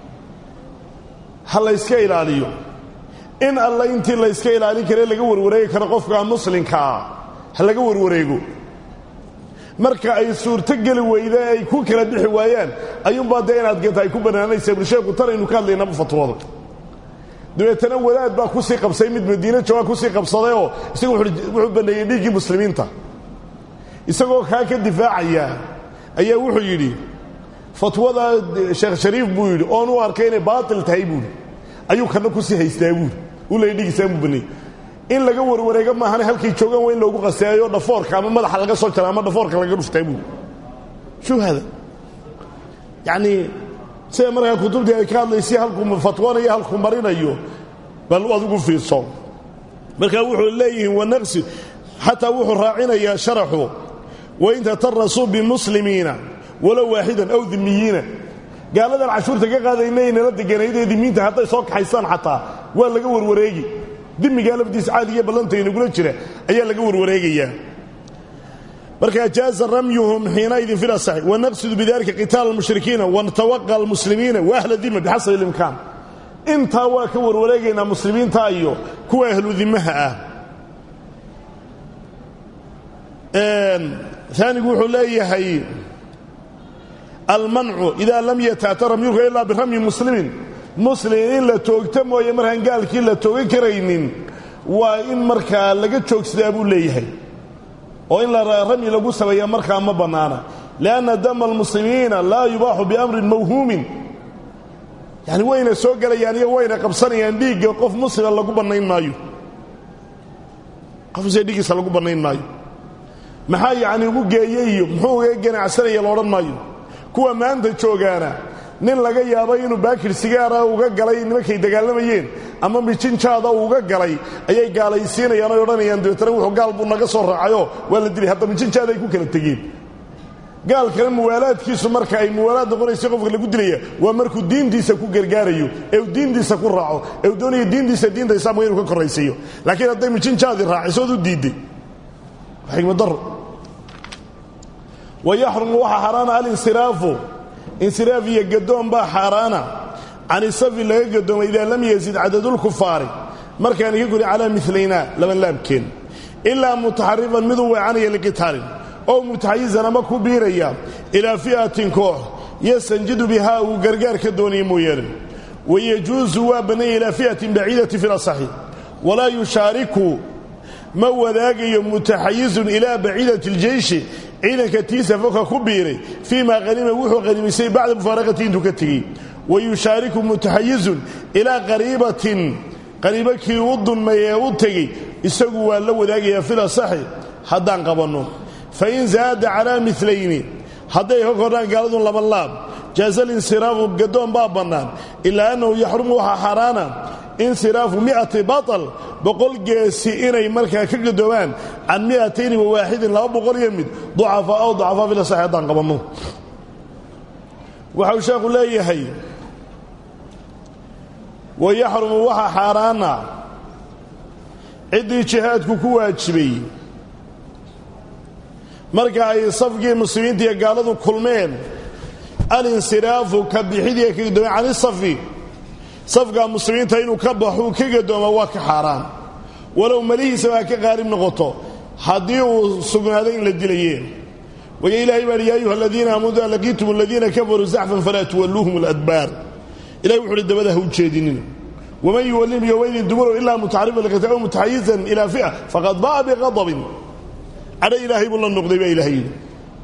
ha layska ilaaliyo in alla intii layska ilaalin kare laga warwareegi karo qofka muslimka ah ha laga warwareego marka ay suurto geli weyda ay ku kala bixi waayaan ayuunbaa dee inaad ganta ay ku bannaanaysa bulsheeku tanaynu ka hadlaynaba fatwooda dabeetana wadaad baa kusii qabsay mid madiine jooga kusii qabsadayoo isagu wuxuu banneeyey dhiiggii muslimiinta isagoo kaa ka difaacaya ayaa wuxuu yidhi fatwada sheekh shariif buu yidhi oon u arkay inay baatil tahay buuhi ayuu kana kusii haystaa buuhi u leey dhigiisaan buu banneeyey in laga warwareego maahane halkay joogaan waa in loogu qaseeyo dhafoorka ama madaxa laga soo jara ama dhafoorka laga dhuftaa buuhi shuu hada yacnii sida markaa kutubtii ay ka hadlaysay halkuu fatwanayo halkuu marinayo bal adigu fiirso markaa wuxuu leeyihiin wanaqsi xataa wuxuu raacinayaa sharaxu wain tatarasuu bimuslimiina walow waaxidan aw dimiyiina gaaladan cashuurta ka qaadaynay nala deganaydee dimiinta hadday soo kaxaysaan xataa waa laga warwareegi dimigaa lafdiisa caadigiiyo ballanta inagula jira ayaa laga warwareegayaa markaa jaaza ramyuhum xiinaidin fi lasaxi wanaqsidu bidalika qitaala almushrikiina wanatawaqa almuslimiina waahla dima bixasabi ilimkaan intaa waa ka warwareegaynaa muslimiinta iyo kuwa ahlu dimaha ah aanigu wuxuu leeyahay almancu idaa lam yataata ramyuka ilaa biramyi muslimin muslim in la toogta mooye markaan gaalkii la toogan karaynin waa in markaa laga joogsadaa buu leeyahay oo in ramyi lagu sameeya markaa ma bannaana lianna dama almuslimiina laa yubaaxu biamrin mawhuumin yani wayna soo gelayaan iyo wayna qabsanayaan dhiigga qof muslima lagu bannayn maayo qofse dhiiggiisa lagu bannayn maayo maxaa yacni ugu geeyey iyo muxuu uga ganacsanaya loodhan maayo kuwa maanta joogaana nin laga yaabo inuu baakir sigaara uga galay nimankay dagaalamayeen ama mijinjaada uga galay ayay gaalaysiinayaan oy odhanayaan dabeetana wuxuu gaal buu naga soo raacayoo waa la dilay hadda mijinjaada ay ku kala tegeen gaalkana muwaalaadkiisu marka ay muwaalaad noqonaysa qofka lagu dilaya waa markuu diintiisa ku gargaarayo ee uu diintiisa ku raaco ee uu doonayo diintiisa diinta islaamka inuu ka korraysiiyo laakiin hadday mijinjaadii raacisood u diidday xikmadaro wayaxrumu waxaa xaaraana alinsiraafu insiraaf iyo gadoon baa xaaraana can isafi laga gadooma idaa lam yazid cadadulkufaari markaani ka guri calaa milaynaa laban laabkeen ilaa mutaxarifan miduu weecanaya liqitaalin oo mutaxayizan ama ku biiraya ilaa fi'atin koox yastanjidu bihaa uu gargaar ka doonaya mooyaane wayajuusu waa bannanya ilaa fi'atin baciidati fi lasaxi walaa yushaariku ma wadaagayo mutaxayizun ilaa baciidati اljeyshi ciidanka tiisa foka ku biiray fii maa hanima wuxuu hanimaysay bacda mufaaraqati intuu ka tegey wayushaariku mutaxayizun ilaa qariibatin qariibo kii u dunmay ee u tegey isagu waa la wadaagayaa filasaxi haddaan qabanno fain zaada calaa milayni hadday ka kordhaan gaaladun laba laab jaaza linsiraafu gadoon baa bannaan ilaa annahu yaxrumu waxaa xaaraana insiraafu mi'ati baطal boqol geesi inay markaa ka gadoomaan can mi'atayni wawaaxidin laba boqol iyo mid ducafaa ow ducafaa filasaxi haddaan qabanno waxau sheekhu leeyahay wayaxrumu waxaa xaaraana ciddii jihaadku ku waajibay marka ay safkii muslimiinta iyo gaaladu kulmeen alinsiraafu ka bixidii ka gadoomay can isafi safka muslimiinta inuu ka baxuu ka gadooma waa ka xaaraan walow malihiisaba ha ka qaalib noqoto haddii uu sugnaaday in la dilaye waya ilahay baa hi ya ayuha aladiina aamanu ida laqiitum aladiina kafaruu zaxfan falaa tuwalluuhum aladbaar ilahi wuxu uhi dabada ha u jeedinin waman yuwallim yowmaydin duburo ilaa mutaxarifan liqitaal aw mutaxayizan ilaa fi'a faqad ba'a biqadabin cadho ilaahay buu la noqday baa ilahay yidhi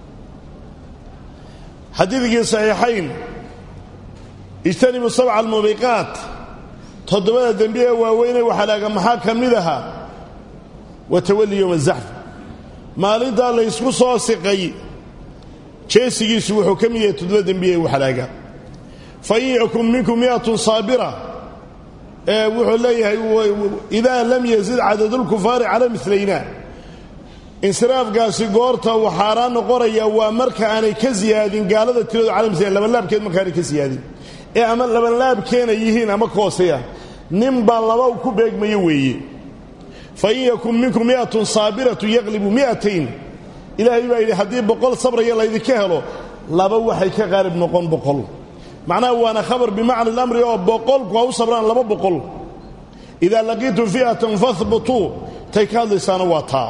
xadiidkii saxiixayn ijtanibu sabca almubiqaat toddobada dembi ee waaweynee waxalaaga maxaa ka mid ahaa wa tawalli yowma azaxf maalintaa laysku soo siqay jeesigiisu wuxuu ka mid yahay toddoba dembi ee waxalaaga fain yakun minkum mi'atun saabira ee wuxuu leeyahay idaa lam yazid cadadulkufaari cala milayna insiraafkaasi goorta uu xaaraan noqonaya waa marka aanay ka siyaadin gaalada tiradu cala milayn labanlaabkeed markaanay ka siyaadin ee ama labanlaabkeena yihiin ama kooseya ninbaa laba ku beegmaya weeye fain yakun minkum mi'atun saabiratu yaqlibu mi'atayn ilaahay baa yidhi haddii boqol sabraya laydinka helo laba waxay ka qaalib noqon boqol macnaha waana khabar bimacna alamri oo boqolku ha u sabraan laba boqol idaa laqiitum fi'atan fahbutuu tay ka hadlaysaana waa taa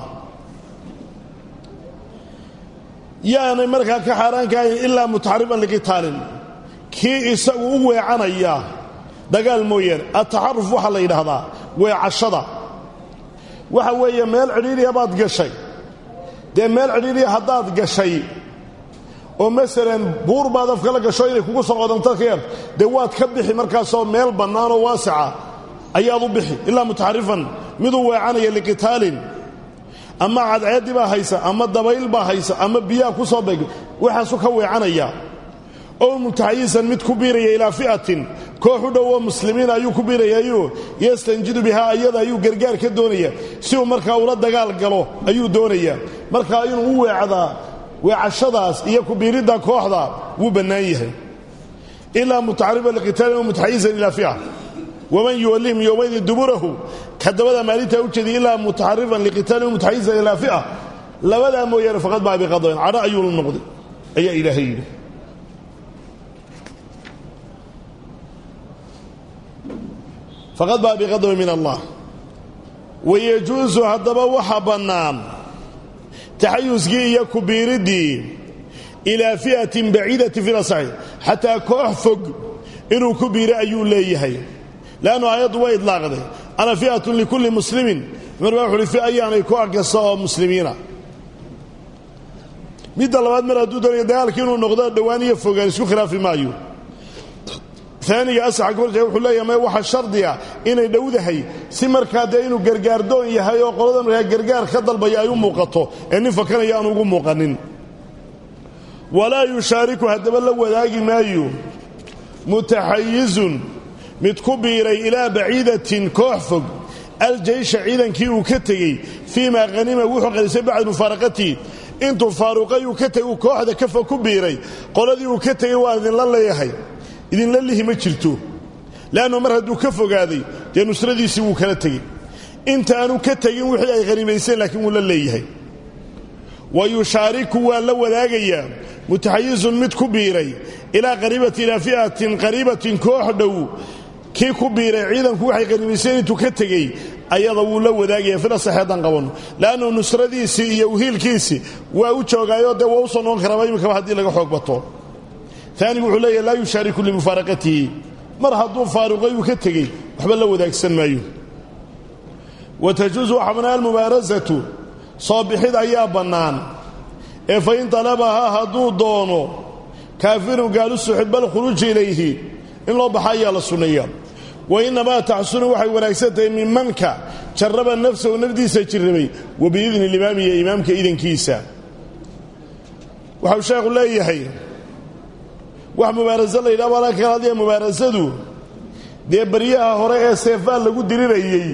yaanay markaa ka xaaraankahayn ilaa mutaxarifan liqitaalin kii isagu u weecanaya dagaal mooyaane ataxaruf waxaa la yidhaahdaa weecashada waxa weeye meel cidhiiriya baad gashay dee meel cidhiiriya haddaad gashay oo masalan buur baad afka la gasho inay kugu soo qodanto ka yar dee waad ka bixi markaasoo meel bannaanoo waasica ayaad u bixi ilaa mutaxarifan miduu weecanaya liqitaalin ama cadceeddii baa haysa ama dabayl baa haysa ama biyaha ku soo beeg waxaasu ka weecanaya oo mutaxayisan mid ku biiraya ilaa fi'atin koox u dhow oo muslimiina ayuu ku biirayayo yastanjidu bihaa ayada ayuu gargaar ka doonaya si uu markaa ula dagaal galo ayuu doonayaa markaa inuu u weecdaa weecashadaas iyo ku biiridda kooxda wuu bannaan yahay ilaa mutaxarifan liqitaalin oo mutaxayisan ilaa fi'a waman yuwallihim yowmaydin duburahu ka dabada maalintaa u jeediy ilaa mutaxarifan liqitaalin mutaxayisan ilaa fi'a labadaa mooyaane faqad baa biqadayn cadho ayuu la noqday ayaa ilaahay yidhi faqad baa biqadayn min allah wayajuusu haddaba waxa bannaan taxayuskii iyo ku biiriddii ilaa fi'atin baciidatin fi lasaxi xataa koox fog inuu ku biiro ayuu leeyahay leannu aayaddu way idlaaqday ana fi'atun likulli muslimin cumar baa wuxuuhi fi ayaanay koox kasta oo muslimiina midda labaad mar hadduu doonaya dagaalka inuu noqdo dhowaan iyo fogaan isku khilaafi maayo aaniga asaxa gorja wuxuu leeyahay may waxa shardiga inay dhowdahay si markaa dee inuu gargaardoon yahay oo qolada markaa gargaar ka dalbaya ay u muuqato ee nin fakanaya aanu ugu muuqanin walaa yushaariku haddaba la wadaagi maayo mutaxayizun mid ku biiray ilaa baciidatin koox fog aljeysha ciidankii uu ka tegey fii maa hanima wuxuu qalisay bacda mufaaraqatii intuu faaruqay uu ka tegey uu kooxda ka fog ku biiray qoladii uu ka tegey waan idinla leeyahay idinla lihi ma jirto leannu mar hadduu ka fogaaday dee nusradiisii wuu kala tegey intaanu ka tegin wixii ay hanimayseen laakiin wuu la leeyahay wa yushaariku waa la wadaagayaa mutaxayizun mid ku biiray ilaa qariibati ilaa fi'atin qariibatin koox dhow kii ku biiray ciidanku waxay qanimayseen intuu ka tegey ayada wuu la wadaagaya fila saxe haddaan qabanno le'annu nusradiisii iyo uhiilkiisii waa u joogaayoo dee waa u soo noqon karaaba iminkaba haddii laga xoog bato aanigu wuxuu leeyahy laa yushaariku limufaaraqatihi mar hadduu faaruqay uu ka tegey waxba la wadaagsan maayo wa tajuusu waxabnaa almubaarasatu soo bixid ayaa bannaan ee fa in talabahaa hadduu doono kaafirun gaalu suxib alkhuruuji ilayhi in loo baxa ayaa la sunneeya wa innamaa taxsunu waxay wanaagsan tahay mimanka jarraba nafsahu nafdiisa jirrabay wa biidni limaami iyo imaamka idankiisa waxau sheekhu leeyahay wax mubaaraso la yidhaha baa ka hadlaya mubaarasadu dee baryaha hore ee seefaa lagu dirirayey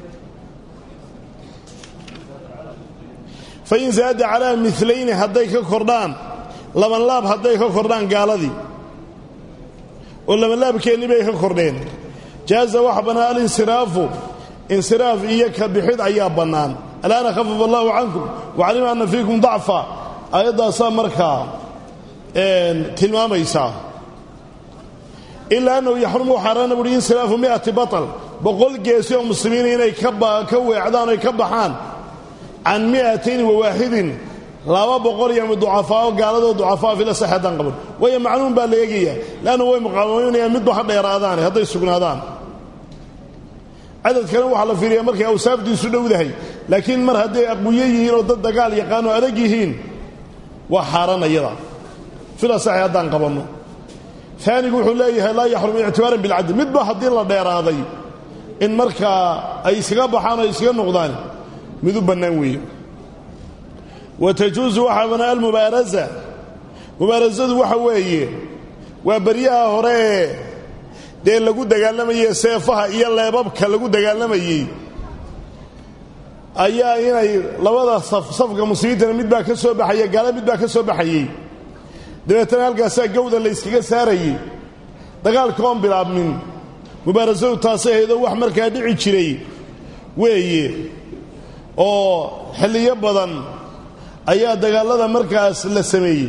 fa in zaada calaa milayni hadday ka kordhaan labanlaab hadday ka kordhaan gaaladii oo labanlaabkeennii bay ka kordheen jaaza waxa bannaan alinsiraafu insiraaf iyo ka bixid ayaa bannaan alaana khafafa allahu cankum wacalima anna fiikum dacfa aayaddaasaa markaa tilmaamaysaa ilaa annahu yaxrumu xaaraana buuhi insiraafu mi'ati batal boqol geesi oo muslimiina inay ka weecdaan oy ka baxaan can mi'atayni wawaaxidin laba boqol iyo ducafaao gaaladoo ducafaa fila saxeeddaan qaban waayo macluum baa la eegayaa leannu way muqaamaynayaan midba ha dheeraadaane hadday sugnaadaan cadadkana waxaa la fiiriyaa markay awsaafdiisu dhowdahay laakiin mar hadday aqwiyo yihiin oo dad dagaal yaqaano adag yihiin waa xaaraan ayada fila saxe haddaan qabanno aanigu wuxuu leeyahay laa yaxrum ictibaaran bilcadl midba haddii la dheeraaday in markaa ay iskaga baxaan o iskaga noqdaan mid u bannaan weeye wa tajuusu waxaa banaa almubaarasa mubaarasadu waxa weeye waa baryaha hore ee dee lagu dagaalamayey seefaha iyo leebabka lagu dagaalamayey ayaa inay labada saf safka muslimiintana mid baa ka soo baxaya gaala mid baa ka soo baxayey dabeetana halkaasaa gawda la yskaga saarayey dagaalka oon bilaabmin mubaarasadu taasay ahaydoo wax markaa dhici jiray weeye oo xilliyo badan ayaa dagaallada markaas la sameeyey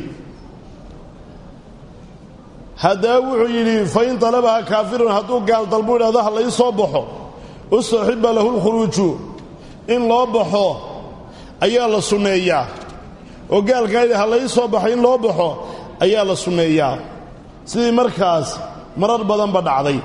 haddaba wuxuu yidhi fa in talabaha kaafirun hadduu gaal dalbu idhahdo ha lai soo baxo ustuxiba lahu lkhuruuju in loo baxo ayaa la sunneeyaa oo gaalkaa yidhi ha lai soo baxo in loo baxo ayaa la sunneeyaa sidii markaas marar badanba dhacday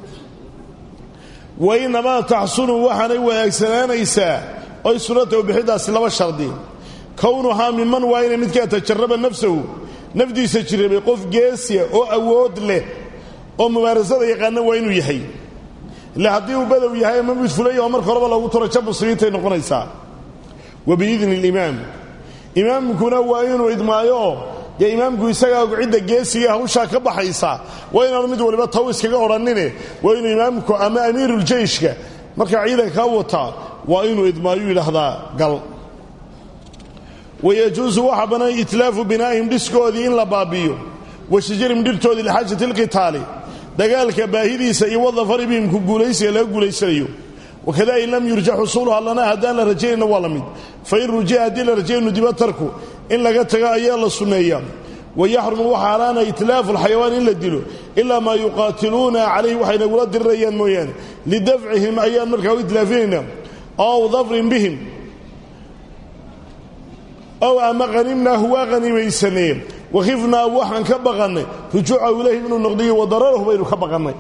wa innamaa taxsunu waxaanay wanaagsanaanaysaa oy sunnatahu bixiddaasi laba shardi kownuhaa miman waa inay midkaa tajarraba nafsahu nafdiisa jirrabay qof geesiya oo awood leh oo mubaarasada yaqaana waa inuu yahay ile haddii uu badow yahay ama mid fulaya oo marka horeba loogu taro jab muslimiintay noqonaysaa wa biidni alimaam imaamkuna waa inuu idmaayo dee imaamku isagaa cidda geesiga hawshaa ka baxaysa waa inaanu mid waliba taw iskaga odhannine waa inuu imaamku ama amiiruljeyshka markaa ciidankaa wataa waa inuu idmaayu yidhaahdaa gal wayajuusu waxaa bannaan itlaafu binaa'ihim dhiskoodii in la baabi'iyo wa shajarim dhirtoodii lixaajati alqitaali dagaalka baahidiisa iyo wadafari bihim ku guulaysiga laga guulaysanayo wakada in lam yurja xusuuluha lana haddaan la rajaynayna waa la mid fain rujiya haddii la rajaynu diba tarku in laga tago ayaa la sunneeyaa wayaxrumu waxa haraana itlaafu alxayawaan in la dilo ilaa maa yuqaatiluuna calayhi waxay nagula dirirayaan mooyaane lidafcihim ayaan markaa u itlaafinayna ow dafrin bihim ow ama hanimnaahu waa hanimaysanee wakhifnaa waxaan ka baqannay rujuucahu ilayhi inuu noqdiyo wadararahu baynu ka baqannay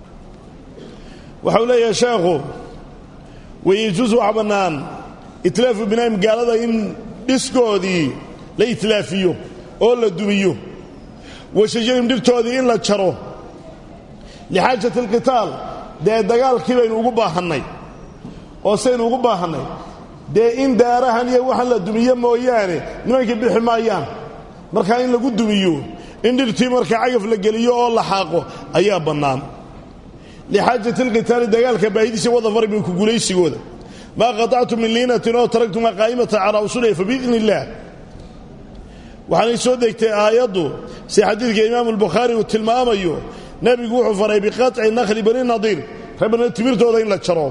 waxau leeyahay sheekhu wayajuus wax bannaan itlaafu binaahim gaalada in dhiskoodii la itlaafiyo oo la dumiyo wa shajarim dhirtoodii in la jaro lixaajati alqitaal dee dagaalkii baynu ugu baahannay oo saynu ugu baahannay dee in daarahan iyo waxaan la dumiyo mooyaane nimankii bixi maayaan markaa in lagu dumiyo in dhirtii markaa cagaf la geliyo oo la xaaqo ayaa bannaan lixaajati alqitaali dagaalka baahidiisa wadafari binku guulaysigooda maa qatactum min liinatin oo taragtumaa qaa'imatan calaa usuliha fa biidni illaah waxaanay soo degtay aayaddu si xadiidka imaamu albukhaari uu tilmaamayo nebigu wuxuu faray biqaطci nakhli bani nadiir reebana timirtooda in la jaro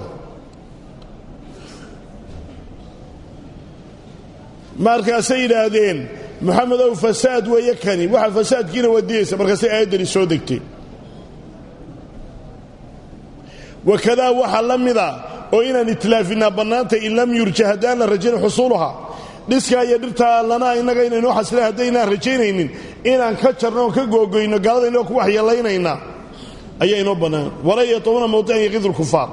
markaasay yidhaahdeen moxamed ow fasaad weeye kani waxa fasaadkiina wadiyaysa markaasay aayaddani soo degtay wakadaa waxaa la mida oo inaan itlaafinaa bannaanta in lam yurja haddaan la rajayn xusuuluha dhiskaa iyo dhirtaa lana innaga inaynoo xasila haddaynaan rajaynaynin inaan ka jarno oon ka googoyno gaalada inoo ku waxyeelaynayna ayaa inoo bannaan walaa yatuuna mawdican yaqidu lkufaar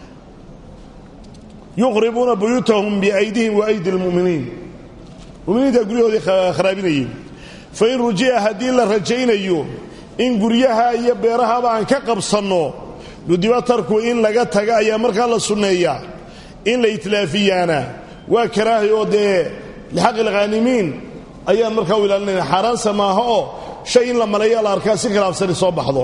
yuqribuuna buyuutahum biaydihim wa aydi lmu'miniin muminiinta guryahoodii kharaabinayeen fain ruji'a haddii la rajaynayo in guryaha iyo beerahaba aan ka qabsanno nudiba tarku in laga taga ayaa markaa la sunneeyaa in la itlaafiyaana waa karaahi oo dee lixaqi lkhaanimiin ayaan markaa u ilaalinayna xaaraansa maaha oo shay in la maleeya la arkaa si khilaafsani soo baxdo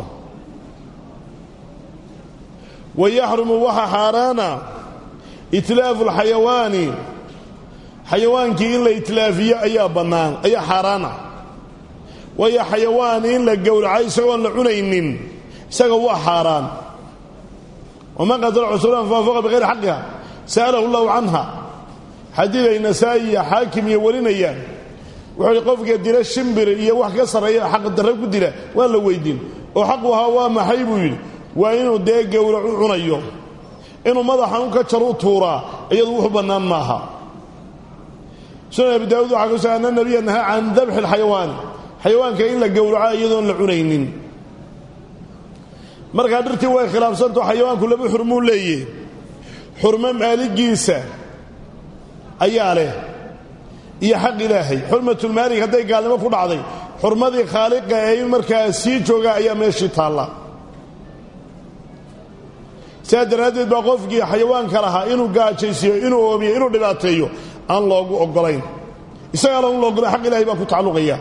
wa yaxrumu waxa xaaraana itlaafu lxayawaani xayawaankii in la itlaafiyo ayaa bannaan ayaa xaaraana waayo xayawaan in la gowraco isagoon la cunaynin isaga waa xaaraan waman qatala cusuran faafaqa bihayri xaqiha sa'alahu llahu canha xadiid ay nasaa'i iyo xaakim iyo warinayaan wuxuu ihi qofka dila shimbir iyo wax ka sarreeya xaq darre ku dila waa la weydiin oo xaqu ahaa waa maxay buu yidhi waa inuu dee gowrac u cunayo inuu madaxan u ka jar u tuuraa iyadu wuxu bannaan maaha sunan abi daawud waxaa kusugan ana nabiya nahaa can dabxi alxayawaani xayawaanka in la gowraco iyadoon la cunaynin markaa dhirtii way khilaafsantao xayawaanku laba xurmuu leeyahy xurmo maaligiisa ayaa leh iyo xaq ilaahay xurmatulmaalig hadday gaalnimo ku dhacday xurmadii khaaliqa ee in markaa sii jooga ayaa meeshii taalla sidaa daraaddeed baa qofkii xayawaanka lahaa inuu gaajaysiiyo inuu oomiyo inuu dhibaateeyo aan loogu oggolayn isagaana un laogolay xaq ilahay baa ku tacalluqaya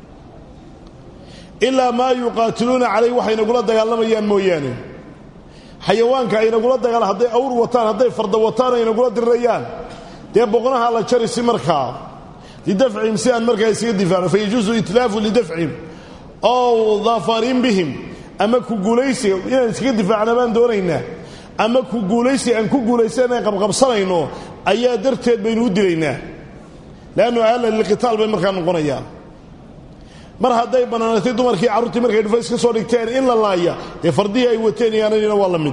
ilaa maa yuqaatiluuna calayh waxay nagula dagaalamayaan mooyaane xayawaanka ay nagula dagaala hadday awr wataan hadday farda wataan ay nagula dirirayaan dee boqnaha la jari si markaa lidafcihim si aan markaa isaga difaacno fayajuusu itlaafu lidafcihim ow dafarin bihim ama ku guulaysiga inaan iskaga difaacna baan doonaynaa ama ku guulaysiga aan ku guulaysan aan qabqabsanayno ayaa darteed baynu u dilaynaa leannu ahlan lilqitaal bay markaa noqonayaan mar hadday bannaanatay dumarkii carruurtii markay dhufays ka soo dhigteen in la laaya dee fardihii ay wateen iyaananina waa la mid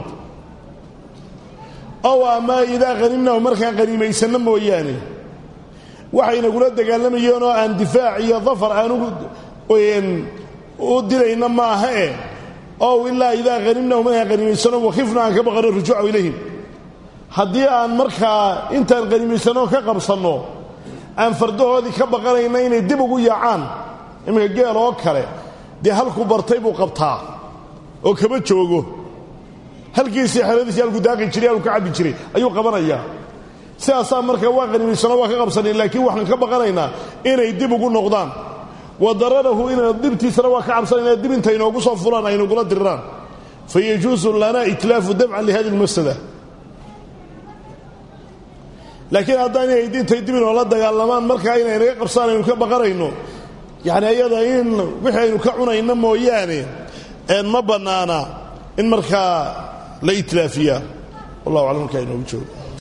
ow ama idaa hanimnahu markaan qaniimaysanno mooyaane waxay nagula dagaalamayeen oo aan difaac iyo dafar aan u dilayna maaha e ow ilaa idaa hanimnahu markaan qaniimaysano wakhifna aan ka baqano rujuuca ilayhim haddii aan markaa intaan qaniimaysanno ka qabsanno aan fardahoodii ka baqanayna inay dib ugu yaacaan iminka geel oo kale dee halku bartay buu qabtaa oo kama joogo halkiisii xeradiisii halku daaqi jiray halku ka cabbi jiray ayuu qabanayaa sidaasaa marka waa qanimaysano waa ka qabsanay laakiin waxaan ka baqanaynaa inay dib ugu noqdaan wa dararahu ina dibtiisana waa ka cabsanayna dib intay inoogu soo fulaan ay nagula diriraan fa yajuusu lana itlaafu dabcan lihadi lmafsada laakiin haddaan inay dintay dib inoola dagaalamaan markaa inay naga qabsaan aynu ka baqanayno yacni ayada in wixii aynu ka cunayno mooyaane ma bannaana in markaa la itlaafiyaa wallahu aclam markaa inoogu joogo